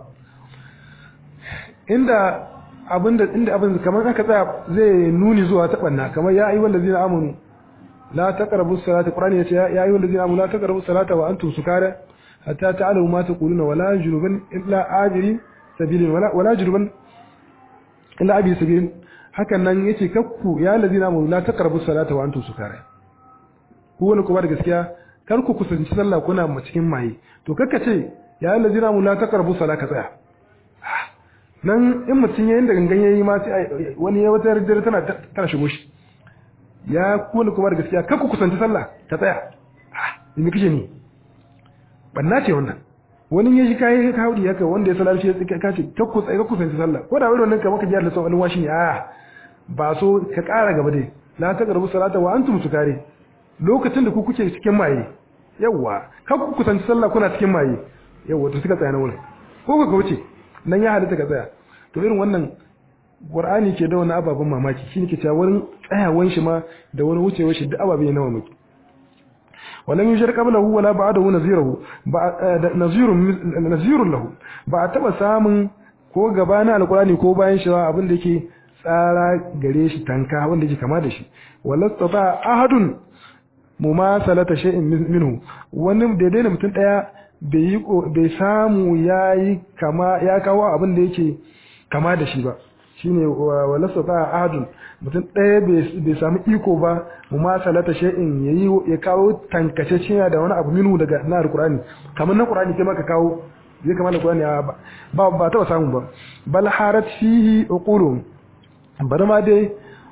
[SPEAKER 1] inda abinda inda abin kamar aka tsaya zai nuni zuwa ta banna kamar ya ayyuhal ladina amanu la taqrabu salata qur'ani yace ya ayyuhal ladina amanu la taqrabu salata wa antum sukara hatta ta'lamu ma taquluna wala junuban illa ajri sabilin wala wala junuban illa abi sabilin hakan nan yace kakku ya ladina amanu la taqrabu salata wa antum sukara ku wani kuma da gaskiya kar ku kusanci sallah kuna cikin maye to kakka ce ya ladina amanu la taqrabu salata ka tsaya nan in mutum yayin da gangan yayi ma sai wani ya wata dare tana tana shigo shi ya kula kuma da gaskiya kar ku kusanci sallah ta tsaya ah me kike ni banna ce wannan wani ya shi kai ka haudi haka wanda ya salar shi ya ka ce kar ku tsaya ku kusanci sallah ko da wani wannan kamar ka ji Allah sallallahu alaihi ne a ba so ka ƙara gaba dai la ta garbu salata wa antum sukare lokacin da ku kuke cikin maye yawa kar ku kusanci sallah kuna cikin maye yawa to suka tsaya na wurin ko ka wuce nan ya halitta ka tsaya to irin wannan qur'ani ke da wani ababen mamaki shine ke cewa wurin tsayawan shi ma da wani wucewar shi duk ababe na mamaki walam yushar qablahu wala ba'dahu nazirahu ba nazirun nazirun lahu ba a taba samun ko gabana alqur'ani ko bayan shi abin da yake tsara gare shi tanka wanda yake kama da shi walastata ahadun mumasalata shay'in minhu wani daidai da mutum daya bai samu ya yi kama ya kawo abin da yake kama da shi ba shine walasa ta ahadun mutum ɗaya bai samu iko ba mu ma salata shay'in yayi ya kawo tankace cinya da wani abu minu daga na alqur'ani kamar na qur'ani kai maka kawo zai kama da qur'ani ba ba ta samu ba bal harat fihi uqulum bari ma dai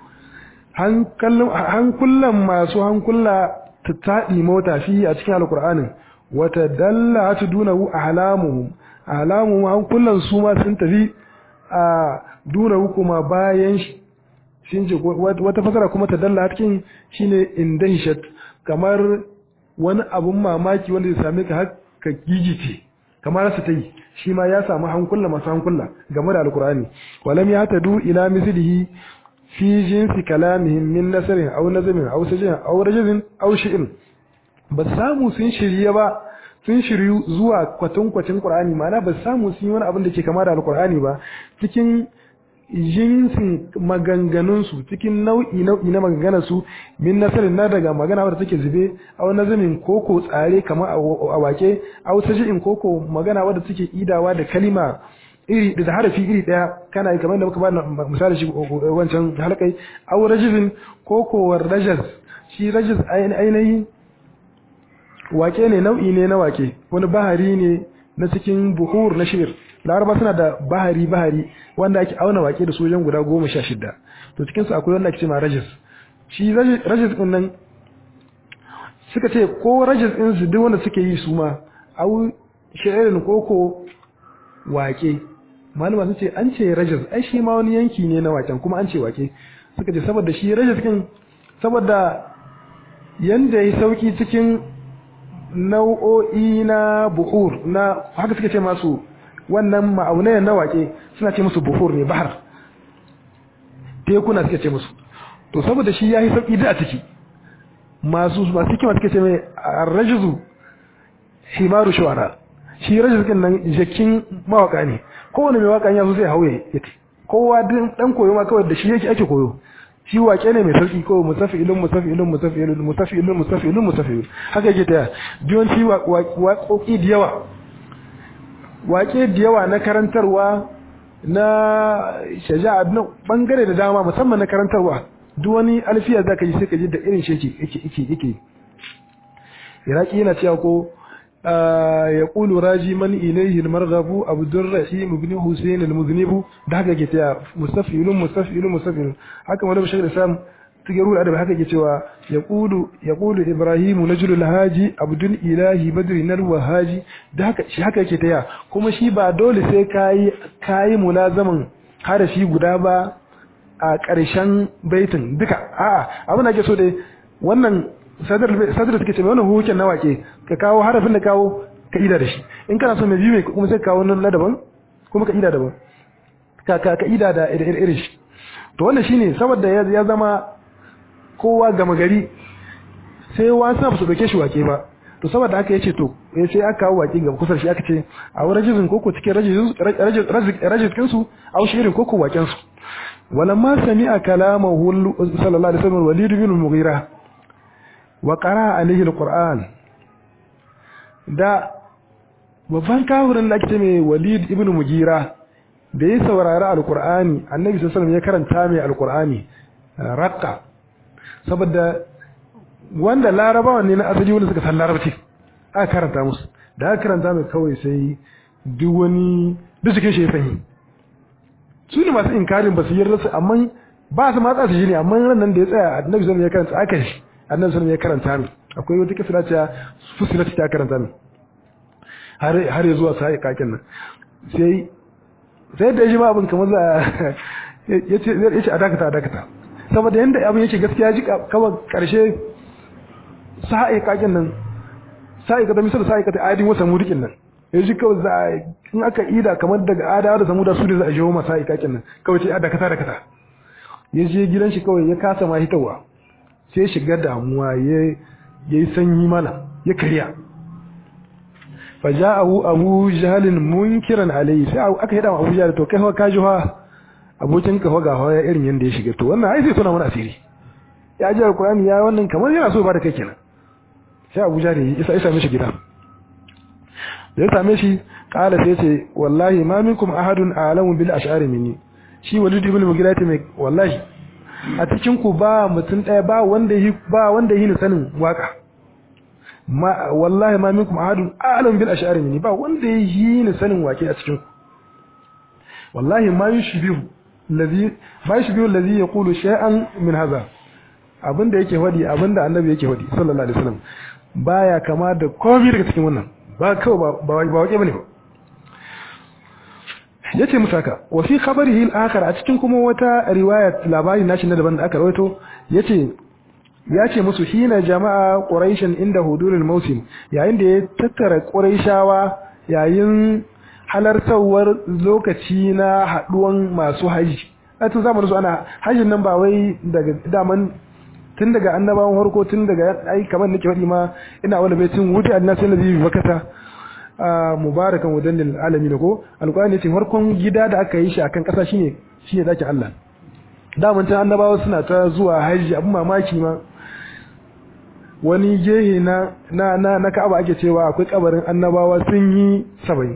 [SPEAKER 1] hankulan masu hankula ta taɗi mota fi a cikin alqur'anin wata dalla ta dunahu ahlamuhum ahlamuhum hankulan su ma sun tafi a dunahu kuma bayan shi shin ce wata fasara kuma ta dalla cikin shine indahishat kamar wani abun mamaki wanda ya same ka haka gigice kamar su ta yi shi ma ya samu hankula masu hankula game da alkur'ani walam ya tadu ila mislihi fi jinsi kalamihim min nasarin aw nazamin aw sajin aw rajulin aw shi'in ba samu sun shirye ba sun shiryu zuwa kwatankwacin Qur'ani ma'ana ba samu sun yi wani abin da ke kama da Al-Qur'ani ba cikin jinsin maganganunsu cikin nau'i nau'i na maganganarsu min nasarin na daga magana wadda take zube a wani nazamin koko tsare kamar a wake a wata ji'in koko magana wadda take idawa da kalima iri da harafi iri daya kana yi kamar da muka ba misali shi wancan halkai aw rajizin koko rajaz shi rajaz ainihin wake ne nau'i ne na wake wani bahari ne na cikin buhur na shir laraba suna da bahari bahari wanda ake auna wake da sojan guda goma sha shida to cikinsu akwai wanda ake ce ma rajis shi rajis din nan suka ce ko rajis din su duk wanda suke yi su ma au sha'irin koko wake malama sun ce an ce rajis ai shi ma wani yanki ne na waken kuma an ce wake suka ce saboda shi rajis din saboda yanda ya sauki cikin nau'o'i na buhur na haka suke ce masu wannan ma'aunai na wake suna ce musu buhur ne bahar tekuna suke ce musu to saboda shi ya yi sauƙi da a ciki masu masu hikima suke ce mai rajizu himaru shawara shi rajizu nan jakin mawaka ne kowane mai waka ya zo zai hauye ya kowa dan koyo ma kawai da shi yake ake koyo shi wake ne mai sauki ko musafilun musafilun musafilun musafilun musafilun musafilun haka yake ta yawanci waƙoƙi da yawa waƙe da yawa na karantarwa na shaja'a na bangare da dama musamman na karantarwa duk wani alfiya zaka ji sai ka ji da irin shi yake yake yake iraki yana cewa ko يقول راجي من إليه المرغب عبد الرحيم بن حسين المذنب ده haka ke taya mustafilun mustafilun mustafilun haka wani bashir islam tigaru adab haka ke cewa yaqulu yaqulu ibrahim najlul haji abdul ilahi badri nalwa haji da haka shi haka yake taya kuma shi ba dole sai kai kai mulazaman harafi guda ba a ƙarshen baitin duka a'a abin da ake so dai wannan sadar suke ce mai wannan hukukin na wake ka kawo harafin da kawo ka ida da shi in kana so mai biyu mai kuma sai ka kawo wannan ladaban kuma ka ida daban ka ka ka ida da irin shi to wannan shine saboda ya zama kowa gama gari sai wasu ba su dauke shi wake ba to saboda haka yace to sai aka kawo wake ga kusa shi aka ce a wurin rajizin koko cikin rajizin su au shirin koko waken su walamma sami'a kalamahu sallallahu alaihi wasallam walid bin mughira wa qara alaihi alquran da babban kafirin da ake mai walid ibn mugira da ya saurari alqur'ani annabi sallallahu alaihi ya karanta mai alqur'ani raqqa saboda wanda larabawa ne na asali wanda suka san larabci aka karanta musu da aka karanta mai kawai sai duk wani duk cikin shi ya sanyi su ne masu inkarin ba su yarda su amma ba su matsa su shi ne amma ran nan da ya tsaya annabi sallallahu alaihi ya karanta aka shi annabi sallallahu ya karanta min akwai wata kisa ta fusilat ta karanta min har har ya zuwa sai kakin nan sai sai da shi ma abin kamar za yace yace a dakata a dakata saboda yanda abin yake gaskiya ji kawai karshe sai kakin nan sai ka da misal sai ka ta adin wasa murikin nan yaji kawai za in aka ida kamar daga adawa da samuda su ne za a jiwo masa sai kakin nan kawai ce a dakata dakata yaje gidan shi kawai ya kasa ma hitawa sai shiga damuwa ya yi sanyi mana ya karya faja'ahu abu jahalin munkiran alayhi sai aka yada abu jahal to kai fa ka jiwa abokin ka ga hawa irin yanda ya shiga to wannan ai sai suna mana asiri ya ji alqur'ani ya wannan kamar yana so ba da kai kenan sai abu jahal ya isa isa mishi gida da ya same shi kala sai ce wallahi ma minkum ahadun a'lamu bil ash'ari minni shi walid ibn mughira ta mai wallahi a cikin ku ba mutum ɗaya ba wanda yi ba wanda yi ni sanin waka ma wallahi ma minkum ahadun a'lam bil ash'ari minni ba wanda yi ni sanin wake a cikin ku wallahi ma yushbihu alladhi ma yushbihu alladhi yaqulu shay'an min hadha abinda yake wadi abinda annabi yake wadi sallallahu alaihi wasallam baya kama da komai daga cikin wannan ba kawai ba ba wake bane ba yace musu haka wa fi khabarihi al-akhar a cikin kuma wata riwaya labari nashi na daban da aka rawaito yace yace musu hina jama'a quraishan inda hudurul mawsim yayin da ya tattara quraishawa yayin halartawar lokaci na haduwan masu haji a tun zamanin su ana hajjin nan ba wai daga daman tun daga annabawan harko tun daga ai kamar nake faɗi ma ina wani baitin wuce annabi nabi bakata mubarakan wadannin alami da ko alƙur'ani ce farkon gida da aka yi shi akan ƙasa shine shine dakin Allah daman ta annabawa suna ta zuwa haji abin mamaki ma wani gehe na na na, na Ka'aba ake cewa akwai kabarin annabawa sun yi 70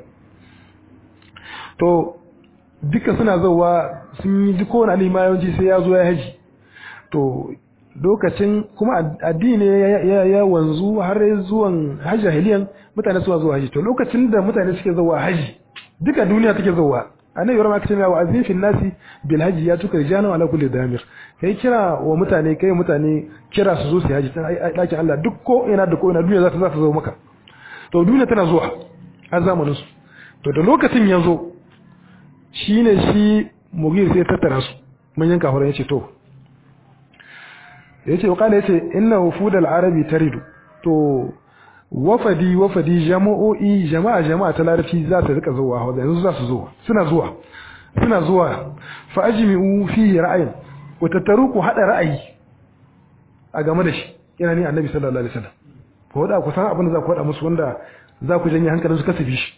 [SPEAKER 1] to duka suna zuwa sun yi duk wani alima yawanci sai ya zo ya haji to lokacin kuma addini ya wanzu har zuwan hajji jahiliyan mutane suna zuwa haji to lokacin da mutane suke zuwa haji duka duniya take zuwa annabi yaron aka ce wa azin fil nasi bil haji ya tuka rijana ala kulli damir kai kira wa mutane kai mutane kira su zo su haji dakin Allah duk ko ina da ko ina duniya za ta za ta zo maka to duniya tana zuwa a zamanin su to da lokacin ya zo shine shi mugir sai tattara su manyan kafirai yace to yace wakala yace inna wufudal arabi taridu to wafadi wafadi jama'o'i jama'a jama'a ta larabci za ta rika zuwa hawa yanzu za su zuwa suna zuwa suna zuwa fa ajmi'u fihi ra'ayin wa tattaru ku hada ra'ayi a game da shi yana ni annabi sallallahu alaihi wasallam ko wada ku san abin da za ku wada musu wanda za ku janye hankalin su kasafi shi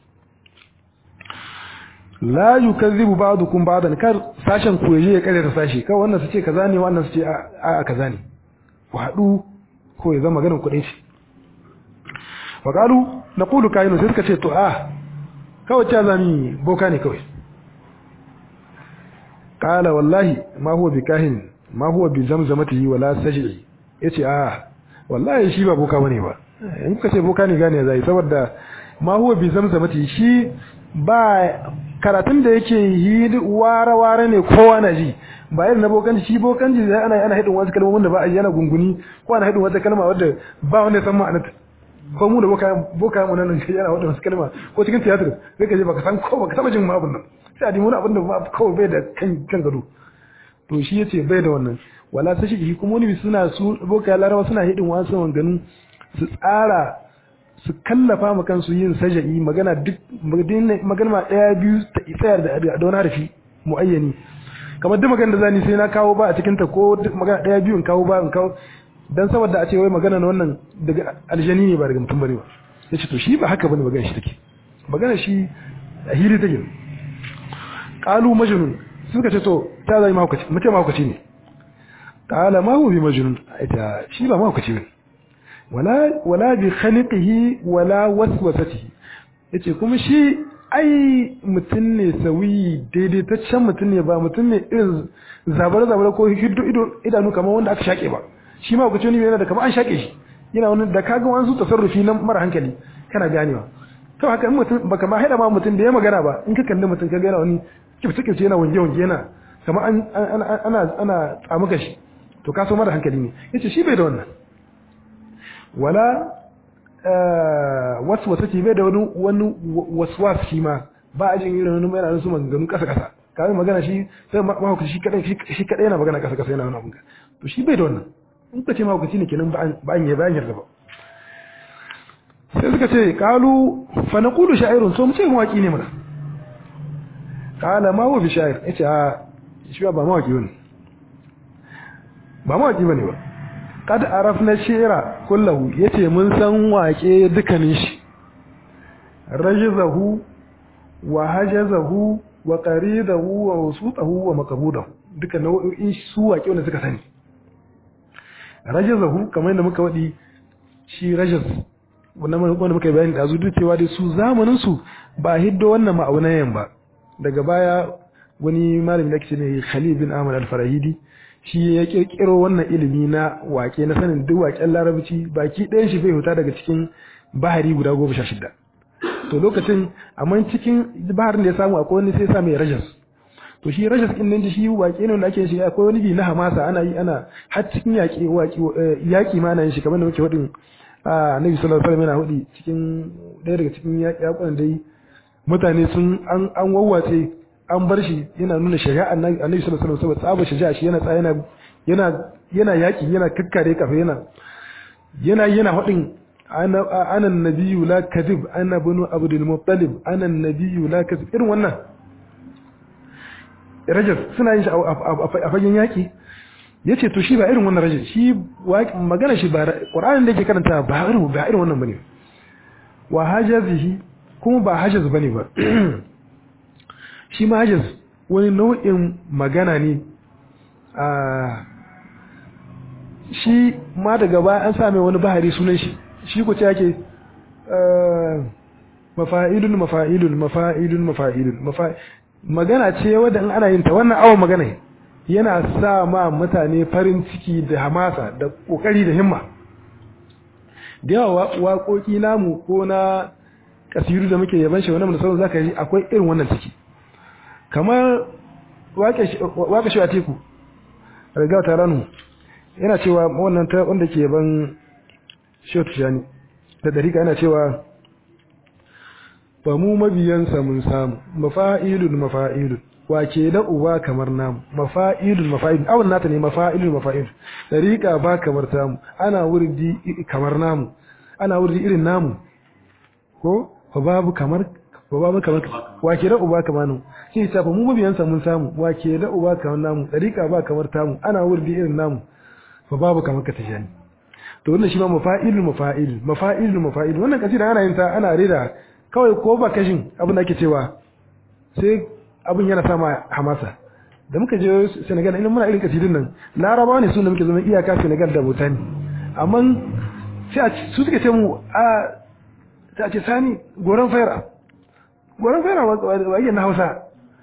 [SPEAKER 1] la yukazzibu ba'dukum ba'dan kar sashen ku yaje ya kare ta sashi kawai wannan su ce kaza ne wannan su ce a kaza ne ku haɗu ko ya zama ganin kuɗin shi wa ƙalu na ƙulu kayan sai suka ce to a kawai ta zami boka ne kawai qala wallahi ma huwa bikahin ma huwa bi zamzamatihi wala saj'i yace a wallahi shi ba boka bane ba in kuka ce boka ne gane zai saboda ma huwa bi zamzamatihi shi ba karatun da yake yi ware ware ne kowa na ji ba irin na bokan shi bokan ji ana ana hidin wasu kalmomin da ba a yi yana gunguni ko ana hidin wata kalma wadda ba wanda ya san ma'anarta ko mu da boka boka mu nan shi yana wadda wasu kalma ko cikin tiyatar sai ka je baka san ko baka taba jin ma abin nan sai a dimuna abin da ba kawai bai da kan kan gado to shi yace bai da wannan wala sai shi kuma wani suna su boka larawa suna hidin wasu wanganu su tsara su kallafa ma kansu yin saja'i magana duk magana ma daya biyu ta tsayar da da wani harfi muayyani kamar duk magana da zani sai na kawo ba a cikin ta ko duk magana daya biyu in kawo ba in kawo dan saboda a ce wai magana na wannan daga aljani ne ba daga mutum bane ba yace to shi ba haka bane magana shi take magana shi a hili take qalu majnun suka ce to ta zai mahaukaci mutum mahaukaci ne qala ma huwa bi majnun ita shi ba mahaukaci bane wala wala bi khaliqihi wala waswasatihi yace kuma shi ai mutum ne sawi daidaitaccen mutum ne ba mutum ne irin zabar zabar ko hiddo ido idanu kamar wanda aka shake ba shi ma kuce ne yana da kamar an shake shi yana wani da kaga wani su tasarrufi na mara hankali kana ganewa to haka in mutum baka ma haida ma mutum da ya magana ba in ka kalli mutum kaga yana wani kifce kifce yana wange wange yana kamar an ana ana tsamuka shi to ka so mara hankali ne yace shi bai da wannan wala waswasa ce bai da wani wani waswas shi ma ba a jin irin wani mai yana su maganganu kasa kasa kawai magana shi sai mahaukaci shi kadai shi kadai yana magana kasa kasa yana wani abun to shi bai da wannan in ka ce mahaukaci ne kenan ba an yi bayan yarda ba sai suka ce kalu fa naqulu sha'irun so mu ce mawaki ne mana kala ma huwa bi sha'ir yace a shi ba mawaki bane ba mawaki bane ba kad arafna shi'ra kullahu yace mun san wake dukanin shi rajizahu wa hajazahu wa qaridahu wa wasutahu wa maqbudahu duka nau'o'in su wake wanda suka sani rajizahu kamar yadda muka wadi shi rajaz wannan wanda muka bayani da duk cewa dai su zamanin su ba hiddo wannan ma'aunayen ba daga baya wani malami da ke ne Khalil bin Ahmad al-Farahidi shi ya kirkiro wannan ilimi na wake na sanin duk waken larabci baki ɗayan shi bai huta daga cikin bahari guda goma sha shida to lokacin amma cikin baharin da ya samu akwai wani sai ya sa mai rajas to shi rajas din nan shi wake ne wanda ake shi akwai wani bi na hamasa ana yi ana har cikin yaƙi waki yaƙi ma ana yin shi kamar da muke hudin annabi sallallahu alaihi wasallam yana hudi cikin ɗaya daga cikin yaƙunan dai mutane sun an an wawwace an bar shi yana nuna shari'a annabi sallallahu alaihi wasallam tsaba shari'a shi yana tsaya yana yana yaki yana kakkare kafa yana yana yana hadin ana ana nabiyyu la kadhib ana bunu abdul muttalib ana nabiyyu la kadhib irin wannan rajab suna yin shi a fagen yaki yace to shi ba irin wannan rajab shi magana shi ba qur'anin da yake karanta ba irin ba irin wannan bane wa hajazihi kuma ba hajaz bane ba shi ma hajaz wani nau'in magana ne a shi ma daga baya an same wani bahari sunan shi shi ku ce yake mafa'ilun mafa'ilun mafa'ilun mafa'ilun magana ce wadda ana yin ta wannan awon magana yana sa ma mutane farin ciki da hamasa da kokari da himma da yawa waƙoƙi namu ko na kasiru da muke yaban shi wannan da sauran zaka ji akwai irin wannan ciki kamar waka shi a teku riga ta ranu yana cewa wannan ta wanda ke ban shotu shani da dariƙa yana cewa ba mu mabiyansa mun samu mafa'ilun mafa'ilun wake da uba kamar namu mafa'ilun mafa'ilun awon nata ne mafa'ilun mafa'ilun dariƙa ba kamar tamu ana wurdi kamar namu ana wurdi irin namu ko fa babu kamar ba babu kamar wake da uba kamar namu shi ta fa mu mabiyansa mun samu wake da uba kamar namu dariƙa ba kamar tamu ana wurdi irin namu fa babu kamar ka tashani to wannan shi ma mafa'ilun mafa'ilun mafa'ilun mafa'ilun wannan kasida ana yin ta ana rera kawai ko ba kashin abin da ake cewa sai abin yana sama hamasa da muka je Senegal ina muna irin kasidin nan Laraba ne sun da muke zama iyaka Senegal da Bhutan amma sai su suke ce mu a ta ce sani goran fayra gwaran fera wajen na hausa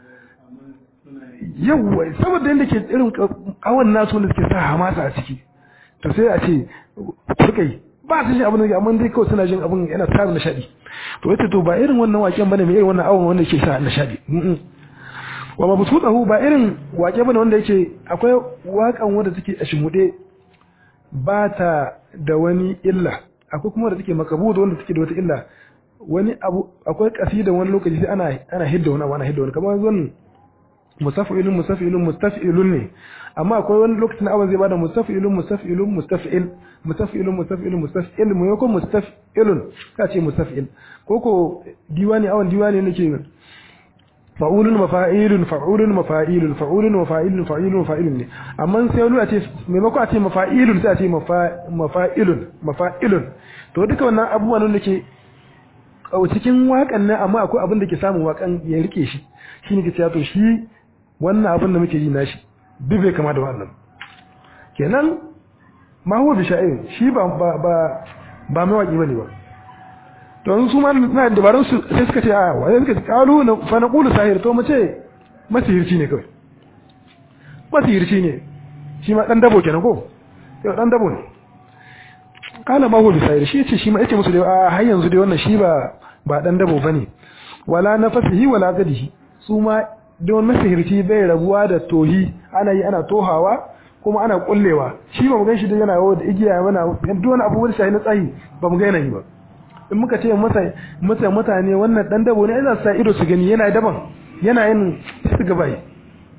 [SPEAKER 1] yawwa saboda yadda ke irin kawon nasu wanda suke sa hamasa a ciki to sai a ce kurkai ba su shi abin da amma dai kawai suna jin abin yana sa nishadi to yace to ba irin wannan waken bane mai irin wannan awon wanda yake sa nishadi wa mabsutahu ba irin wake bane wanda yake akwai wakan wanda take a shimude ba ta da wani illa akwai kuma da take makabuda wanda take da wata illa wani abu akwai kasida wani lokaci sai ana ana hidda wani abu ana hidda wani kamar wannan musafilun musafilun mustafilun ne amma akwai wani lokacin abin zai bada mustafilun mustafilun mustafil mustafilun mustafilun mustafil mu yako mustafilun ka ce mustafil ko ko diwani awan diwani nake fa'ulun mafa'ilun fa'ulun mafa'ilun fa'ulun mafa'ilun fa'ilun mafa'ilun ne amma sai wani a ce maimako a ce mafa'ilun sai a ce mafa'ilun mafa'ilun to duka wannan abubuwan da ke cikin wakan nan amma akwai abin da ke samun wakan ya rike shi shine ke cewa to shi wannan abin da muke yi nashi duk bai kama da wannan kenan ma huwa bisha'ir shi ba ba ba ba mai waki bane ba to yanzu su ma na dabarun su sai suka ce a wai suka ce kalu na fa naqulu sahir to mu ce masihirci ne kawai masihirci ne shi ma dan dabo kenan ko yau dan dabo ne kala ma huwa bisha'ir shi ce shi ma yace musu dai a har yanzu dai wannan shi ba ba dan dabo bane wala nafasihi wala gadihi su ma don masihirci bai rabuwa da tohi ana yi ana tohawa kuma ana kullewa shi ba mu gan shi da yana yawo da igiya mana duk wani abubuwan shi na tsayi ba mu ga yana yi ba in muka ce masa masa mutane wannan dan dabo ne ina sa ido su gani yana daban yana yin su gaba yi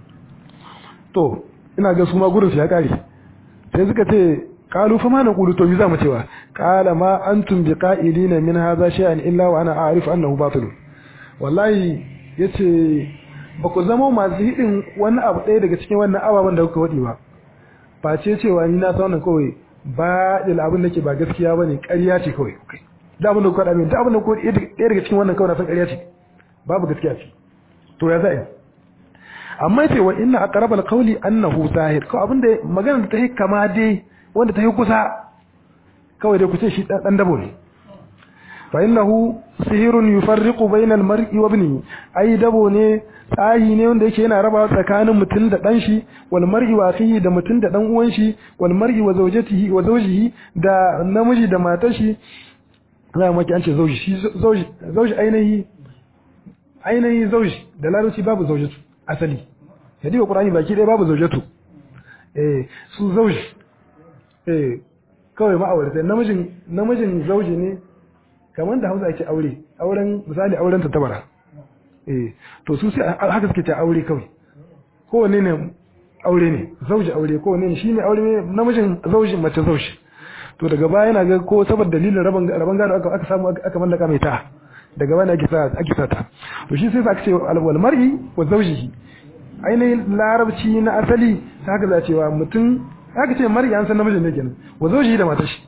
[SPEAKER 1] to ina ga su ma gurin su ya kare sai suka ce qalu fa ma naqulu to za mu cewa qala ma antum biqa'ilina min hadha shay'an illa wa ana a'rifu annahu batil wallahi yace ba ku zama masu hidin wani abu ɗaya daga cikin wannan ababen da kuka waɗi ba face cewa ni na saunan kawai ba da abin da ke ba gaskiya ba ne ƙarya ce kawai da abin da kuka ɗame da abin da kuka ɗaya daga cikin wannan kawai na san ƙarya ce babu gaskiya ce to ya za'a amma ce wa inna aqrabal qawli annahu zahir ko abin da magana da ta yi kama dai wanda ta yi kusa kawai dai ku ce shi dan dabo ne fa innahu sihirun yufarriqu bainal mar'i wa ibnihi ai dabo ne tsahi ne wanda yake yana raba tsakanin mutum da dan shi wal mar'i wa akhihi da mutum da dan uwan shi wal mar'i wa zawjatihi wa zawjihi da namiji da matar shi za mu an ce zawji shi zawji zawji ainihi ainihi zawji da larabci babu zawjatu asali yadi qur'ani baki dai babu zawjatu eh su zawji eh kawai ma'aurata namijin namijin zawji ne kamar da Hausa ake aure auren misali auren ta tabara eh to su sai haka suke ta aure kawai kowanne ne aure ne zauji aure kowanne ne shine aure ne namijin zauji mace zauji to daga baya yana ga ko saboda dalilin raban raban gado aka aka samu aka mallaka mai ta daga baya ake sa ake sa ta to shi sai aka ce wal mar'i wa zawjihi ainihin larabci na asali haka za cewa mutum haka ce mar'i an san namijin ne kenan wa zawjihi da matar shi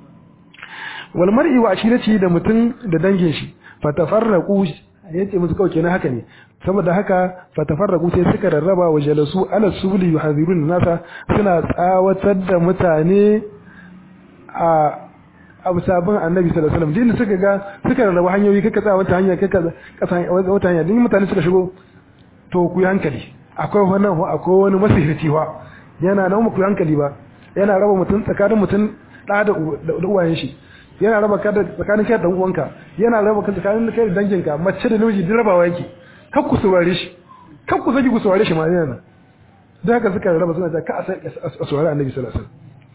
[SPEAKER 1] wal mar'i wa ashirati da mutum da dangin shi fatafarraqu yace musu kawai kenan haka ne saboda haka fatafarraqu sai suka rarraba wa jalasu ala subli yuhadhirun nasa suna tsawatar da mutane a abu sabon annabi sallallahu alaihi wasallam din suka ga suka rarraba hanyoyi kaka tsaya wata hanya kaka kasa wata hanya din mutane suka shigo to ku yi hankali akwai wannan akwai wani masihirci wa yana nan ku yi hankali ba yana raba mutum tsakanin mutum da da uwayen shi yana raba ka tsakanin kai da uwanka yana raba ka tsakanin kai da danginka mace da namiji duk rabawa yake kar ku saurare shi kar ku saki ku saurare shi ma yana da haka suka raba suna ta ka a saurare annabi sallallahu alaihi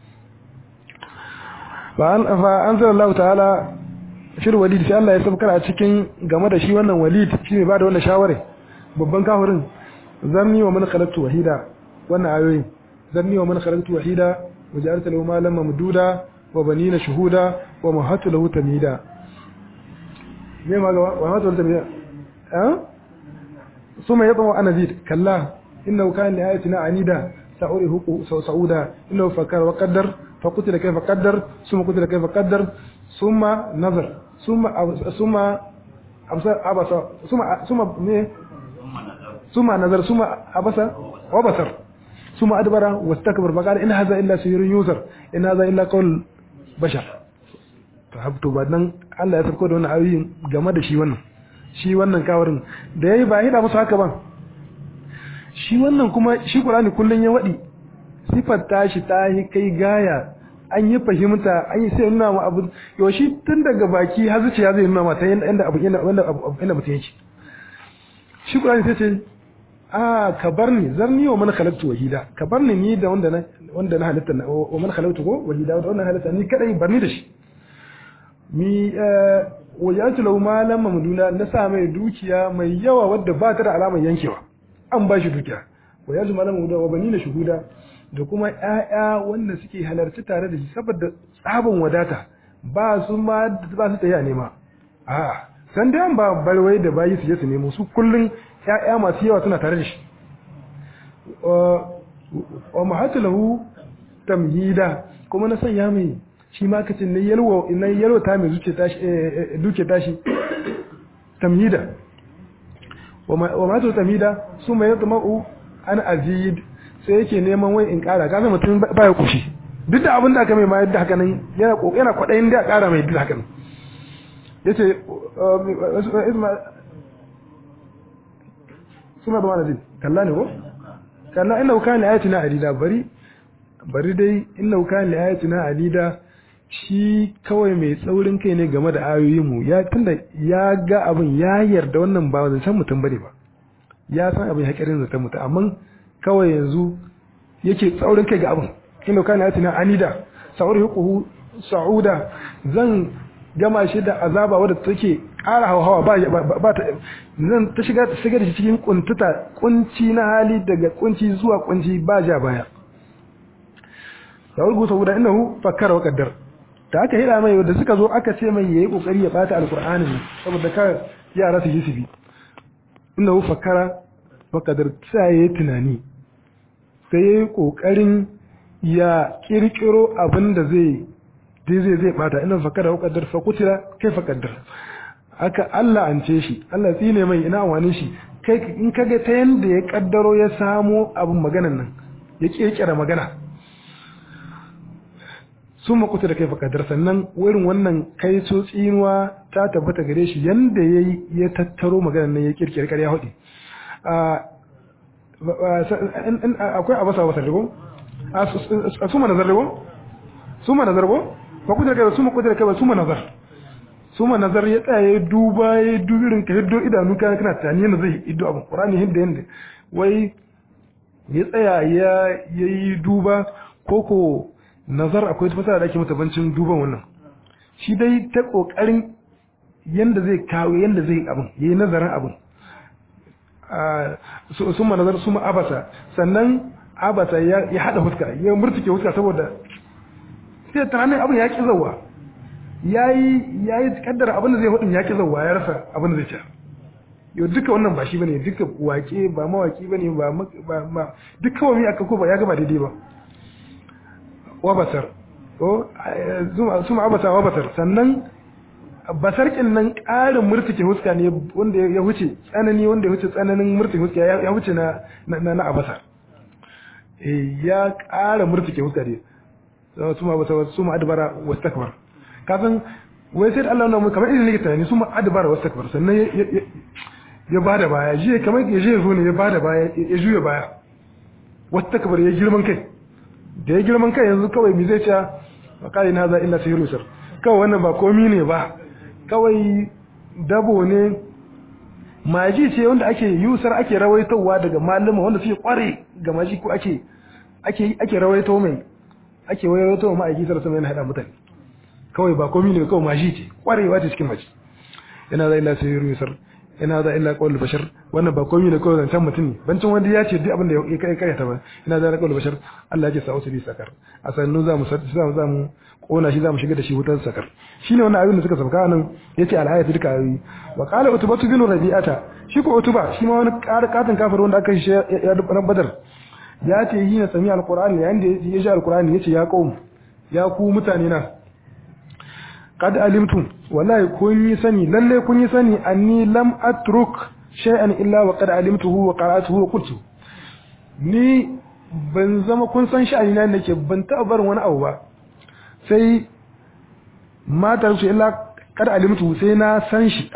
[SPEAKER 1] wasallam fa anzala Allah ta'ala shir walid sai Allah ya sabkar a cikin game da shi wannan walid shi ne ba da wannan shawara babban kafirin zanni wa man khalaqtu wahida wannan ayoyi zanni wa man khalaqtu wahida وجعلت له مالا ممدودا وبنين شهودا ومهدت له تمهيدا me ma gaba wa hatu tamida eh suma yaba wa anazid kalla innahu kana li ayatina anida sa'urihu sa'uda innahu fakara wa qaddar fa qutila kayfa qaddar summa qutila kayfa qaddar summa nazar summa summa abasa abasa summa summa ne summa nazar summa abasa wa basar ثم أدبر واستكبر فقال إن هذا إلا سحر يوزر إن هذا إلا قول بشر فهبت بعدين الله ya sauko da wannan ayoyin game da shi wannan shi wannan kawarin da yayi ba hida musu haka ban shi wannan kuma shi Qur'ani kullun ya wadi sifar tashi ta yi kai gaya an yi fahimta an yi sai nuna ma abu yau shi tun daga baki har zuciya zai nuna ma ta yanda abu yanda abu yanda mutum yake shi Qur'ani sai ce a ka bar ni zarni wa man khalaqtu wahida ka bar ni ni da wanda na wanda na halitta wa man khalaqtu ko wahida wanda na halitta ni kadai bar ni da shi mi wajatu lahu malam mamduna na sa mai dukiya mai yawa wadda ba ta da alamar yankewa an ba shi dukiya wajatu malam mamduna wa bani na shuhuda da kuma ƴaƴa wanda suke halarci tare da shi saboda tsabin wadata ba su ma ba su tayi a nema a san dai an ba barwai da bayi su je su nemo su kullun ƴaƴa masu yawa suna tare da shi wa mahatu lahu tamhida kuma na sanya mai shi ma kacin na yalwa na yalwa ta mai zuce tashi duke tashi tamhida wa mahatu tamhida su mai yatma'u an azid sai yake neman wai in kara kaga mutum ba ya kushi duk da abin da aka mai ma yadda haka nan yana yana kwadayin da kara mai duk haka nan yace isma suna da wani kalla ne ko kalla inna kana ayatina adida bari bari dai inna kana ayatina adida shi kawai mai tsaurin kai ne game da ayoyin mu ya tunda ya ga abin ya yarda wannan ba zancen mutum bane ba ya san abin hakirin zaton mutum amma kawai yanzu yake tsaurin kai ga abin inda kana yatina anida sa'urhiquhu sa'uda zan gama shi da azaba wadda take ƙara hawa ba ba ta zan ta shiga ta shiga da shi cikin kuntuta kunci na hali daga kunci zuwa kunci ba ja baya sa'urhiquhu sa'uda innahu fakkara wa qaddar da aka hira mai da suka zo aka ce mai yayi kokari ya bata alqur'ani saboda kar yara su yi su bi innahu fakkara wa qaddar sai yayi tunani sai ya yi ƙoƙarin ya ƙirƙiro abin da zai zai zai bata ina fakada wa kaddar fa kutila kai fa kaddar haka Allah an ce shi Allah tsine mai ina wani shi kai in kaga ta yanda ya kaddaro ya samo abin maganan nan ya ƙirƙira magana sun makuta da kai fa kaddar sannan wurin wannan kai so tsinuwa ta tabbata gare shi yanda yayi ya tattaro maganan nan ya ƙirƙira ƙarya hudu akwai abasa abasa rigo a suma nazar rigo suma nazar ko ba kudin kai suma kudin kai ba suma nazar suma nazar ya tsaya ya duba ya dubirin ka hiddo idanu kana kana tani yana zai hiddo abin qur'ani hidda yanda wai ya tsaya ya yayi duba koko nazar akwai fasara da ake mata bancin duban wannan shi dai ta kokarin yanda zai kawo yanda zai abin yayi nazarin abin sun manazar su abasa sannan abasa ya hada huska ya murtuke huska saboda sai tunanin abin ya ki zauwa ya yi kaddara abin da zai hudun ya ki zauwa ya rasa abin da zai ci yau duka wannan ba shi bane duka wake ba mawaki bane ba ba duk kawai mai aka ko ba ya gaba daidai ba wabasar ko su abasa wabasar sannan basarkin nan ƙarin murtuke huska ne wanda ya wuce tsanani wanda ya wuce tsananin murtuke huska ya wuce na na na abasa ya ƙara murtuke huska ne su ma basa su ma adbara wastakbar kafin wai sai Allah na kamar irin nake tunani su ma adbara wastakbar sannan ya bada baya je kamar ya je zo ne ya bada baya ya juya baya wastakbar ya girman kai da ya girman kai yanzu kawai mi zai ce wa kai na za illa sihiru sir kawai wannan ba komi ne ba kawai dabo ne maji ce wanda ake yusar ake rawaitowa daga malama wanda suke kware ga maji ko ake ake ake rawaito mai ake rawaito wa ma'aiki sarsa mai hada mutane kawai ba komai ne kawai maji ce kwarewa ce cikin maji yana da illa sai yusar yana da illa qawl bashar wannan ba komai ne kawai zancan mutum ne bancin wanda ya ce duk abin da ya kai kai ta ba yana da qawl bashar Allah ya ce sa'u bi sakar a sannu za mu za mu kona shi zamu shiga da shi wutar sakar shine wannan abin da suka sauka nan yace al-ayatu duka ayi wa qala utbatu bin rabi'ata shi ko utuba shi ma wani katin kafir wanda aka shi ya ran badar ya ce yi na sami al-qur'ani yayin da ya ji al-qur'ani yace ya qaum ya ku mutane na qad alimtum wallahi kun yi sani lalle kun yi sani anni lam atruk shay'an illa wa qad alimtuhu wa qara'atuhu wa qultu ni ban zama kun san sha'ani na nake ban taɓa barin wani abu ba sai matar su illa kada alimtu sai na san shi abin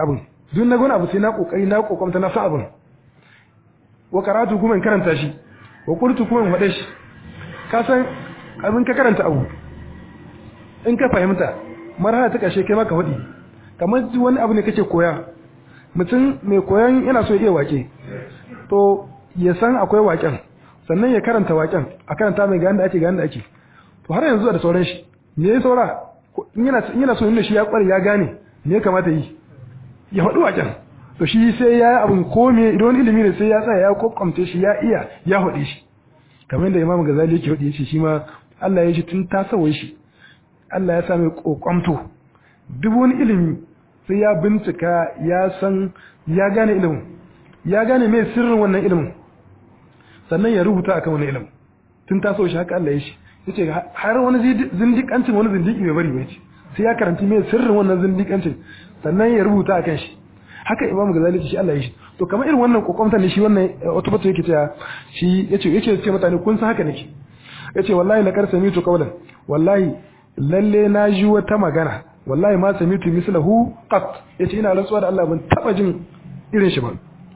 [SPEAKER 1] duk na gona abu sai na kokari na kokamta na sa abin wa karatu kuma in karanta shi wa qultu kuma in faɗe shi ka san abin ka karanta abu in ka fahimta marhala ta kashe kai maka faɗi kamar wani abu ne kake koya mutum mai koyan yana so ya iya wake to ya san akwai waken sannan ya karanta waken a karanta mai ga da ake ga da ake to har yanzu da sauran shi me ya saura in yana so inda shi ya kware ya gane me ya kamata yi ya faɗi waken to shi sai ya yi abin kome idan wani ilimi ne sai ya tsaya ya kokkamce shi ya iya ya faɗi shi kamar yadda imam gazali yake faɗi shi shi ma Allah ya shi tun tasawai shi Allah ya sami kokwamto duk wani ilimi sai ya bincika ya san ya gane ilimin ya gane mai sirrin wannan ilimin sannan ya rubuta akan wannan ilimin tun taso shi haka Allah ya shi yace har wani zindikancin wani zindiki bai bari bai ce sai ya karanti mai sirrin wannan zindikancin sannan ya rubuta akan shi haka Imam Ghazali shi Allah ya shi to kamar irin wannan kokomta ne shi wannan autobatu yake cewa shi yace yace ce mutane kun san haka nake yace wallahi la kar samitu qawlan wallahi lalle na ji wata magana wallahi ma samitu mislahu qat yace ina rantsuwa da Allah ban taba jin irin shi ba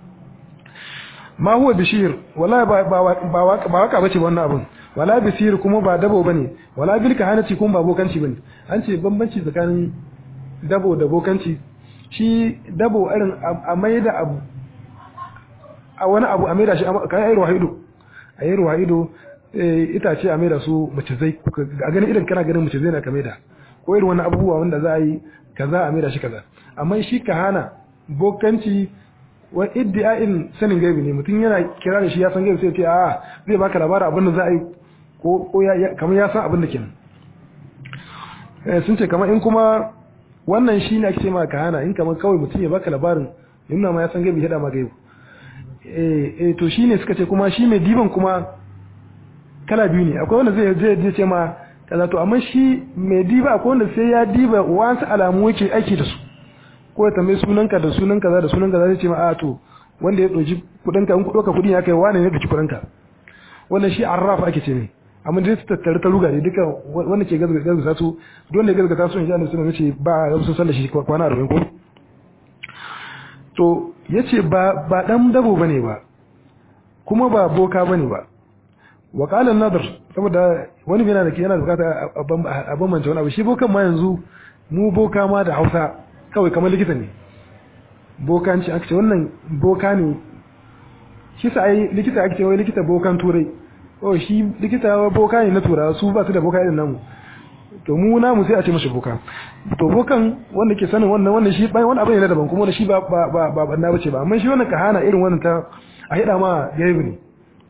[SPEAKER 1] ma huwa bishir wallahi ba ba ba waka bace wannan abun wala bisir kuma ba dabo bane wala bil kahanati kuma ba bokanci bane an ce bambanci tsakanin dabo da bokanci shi dabo irin a maida abu a wani abu a maida shi kai ayi ruwaido ayi ruwaido itace a maida su macizai a ganin irin kana ganin macizai na ka maida ko irin wani abubuwa wanda za a yi kaza a maida shi kaza amma shi kahana bokanci wa iddi'a'in sanin gaibi ne mutum yana kira da shi ya san gaibi sai ce a zai baka labarin abin da za a yi ko ko ya kamar ya san abin da kenan eh sun ce kamar in kuma wannan shi ne ake ce ma kahana in kamar kawai mutum ya baka labarin nuna ma ya san gaibi hada ma gaibi eh eh to shine suka ce kuma shi mai diban kuma kala biyu ne akwai wanda zai zai ce ma kaza to amma shi mai diba akwai wanda sai ya diba wasu alamu yake aiki da su ko ya tambayi sunanka da sunan kaza da sunan kaza zai ce ma a to wanda ya doji kudinka in kudoka kudin ya kai wane ne doki kudinka wannan shi arraf ake ce ne amma dai su tattare ta ruga ne duka wanda ke gazgata su don da gazgata su in ji annabi sallallahu alaihi ba a sun sallar shi kwana 40 ko to yace ba ba dan dabo bane ba kuma ba boka bane ba wa qala an-nadr saboda wani yana da yana bukata a bambance wani abu shi bokan ma yanzu mu boka ma da Hausa kawai kamar likita ne bokanci aka ce wannan boka ne shi sa ai likita ake ce wai likita bokan turai oh shi likita boka ne na tura su ba su da boka irin namu to mu namu sai a ce mashi boka to bokan wanda ke sanin wannan wannan shi bai wani abu ne daban kuma wanda shi ba ba ba ba banna bace ba amma shi wannan kahana irin wannan ta a hida ma gaibi ne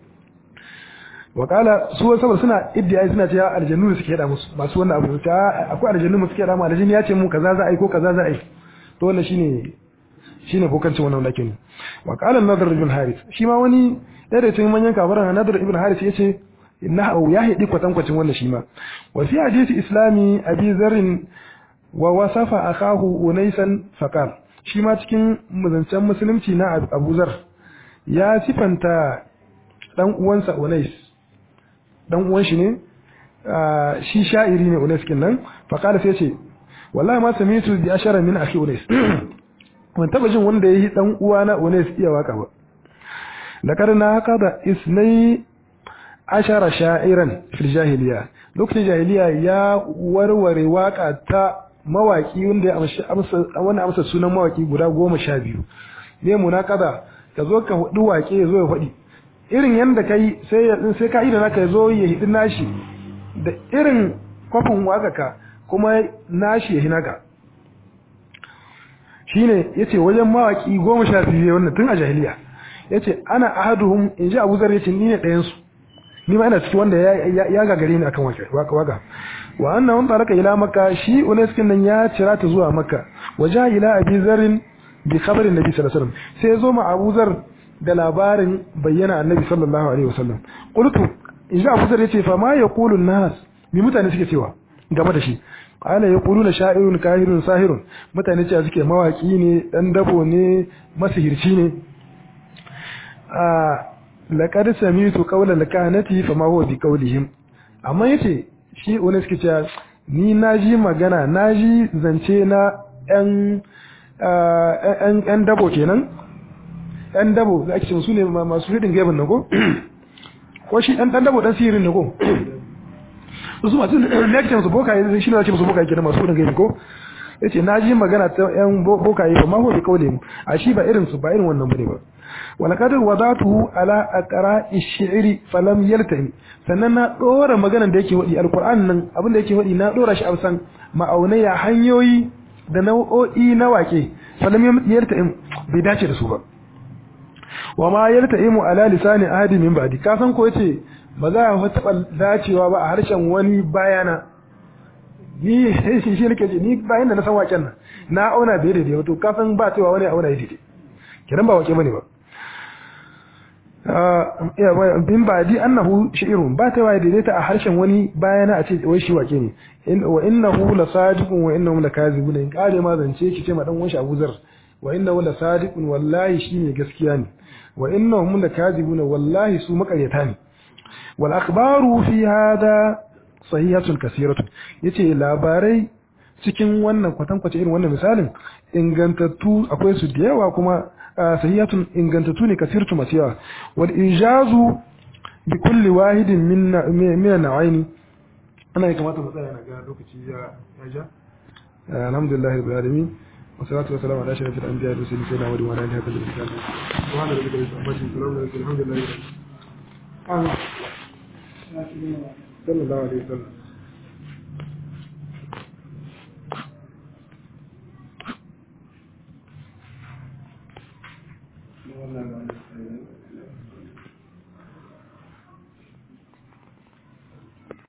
[SPEAKER 1] wakala su saboda suna iddiya suna cewa aljannu suke hada musu masu wannan abu ta akwai aljannu mu suke hada mu aljanni ya ce mu kaza za a yi ko kaza za a yi to wannan shine shine bokancin wannan lakin ne wakala nadar ibn harith shi ma wani ɗaya da cikin manyan kafaran nadar ibn harith yace innahu ya hidi kwatankwacin wannan shi ma wa fi hadisi islami abi zarrin wa wasafa akahu unaisan faqal shi ma cikin muzancen musulunci na abu zar ya sifanta dan uwansa unais dan uwan shi ne shi sha'iri ne unais kin fa qala sai ce wallahi ma samitu bi ashara min akhi unais ban taba jin wanda yayi dan uwa na unais iya waka ba lakar na haka da isnai ashara sha'iran fil jahiliya lokacin jahiliya ya warware waka ta mawaki wanda ya amsa wanda amsa sunan mawaki guda goma sha biyu ne munakada ka zo ka hudu wake ya zo ya faɗi irin yadda kai sai ya sai ka ida naka zo ya hidi nashi da irin kwafin wakaka kuma nashi ya hinaka shine yace wajen mawaki goma sha biyu wannan tun a jahiliya yace ana ahaduhum in ji Abu Zar yace ni ne ɗayan su ni ma ina cikin wanda ya gagare ni akan waka waka wa annahu taraka ila makka shi uneskin nan ya cira ta zuwa makka waja ila abi zarin bi khabarin nabi sallallahu alaihi wasallam sai ya zo ma Abu Zar da labarin bayyana annabi sallallahu alaihi wasallam qultu in Abu Zar yace fa ma yaqulu an-nas mi mutane suke cewa game da shi qala yaquluna sha'irun kahirun sahirun mutane cewa suke mawaki ne dan dabo ne masihirci ne a laqad samitu qawla lakanati fa ma huwa bi qawlihim amma yace shi wani suke cewa ni naji magana naji zance na yan yan dabo kenan yan dabo da ake ce su ne masu hidin gaibin na ko ko shi dan dan dabo dan sihirin ne ko su masu ne ake ce musu bokaye shi ne ake musu bokaye kenan masu hidin gaibin ko yace na ji magana ta yan bokaye ba ma ho bi kaule mu a shi ba irin su ba irin wannan bane ba wala kadar wadatuhu ala aqra'i shi'ri falam yaltahim sannan na dora maganan da yake wadi alquran nan abin da yake wadi na dora shi a san ma'aunaya hanyoyi da nau'o'i na wake falam yaltahim bai dace da su ba wa ma yaltahimu ala lisani ahadi min ba'di ka san ko yace ba za a taba dacewa ba a harshen wani bayana ni shi shi nake ji ni bayan da na san waken nan na auna bai daidai wato ka san ba cewa wani auna daidai kiran ba wake bane ba bin ba di annahu shi'irun ba ta waye daidaita a harshen wani bayana a ce wai shi wake ne wa innahu la sadiqun wa innahu la kazibun in kare ma zance ki ce ma dan wanshi Abu Zar wa innahu la sadiqun wallahi shi ne gaskiya ne wa innahum la kazibun wallahi su makaryata ne wal akhbaru fi hada sahihatun kasiratun yace labarai cikin wannan kwatankwace irin wannan misalin ingantattu akwai su da yawa kuma sahiyatun ingantattu ne kasirtu masu yawa wal ijazu bi kulli wahidin min min na'aini ana yi kamata mu tsaya na ga lokaci ya ja alhamdulillah rabbil alamin wa salatu wa salam ala ashrafil anbiya wa mursalin sayyidina wa ala alihi wa sahbihi subhana rabbika rabbil izzati amma yasifun alhamdulillah sallallahu alaihi wasallam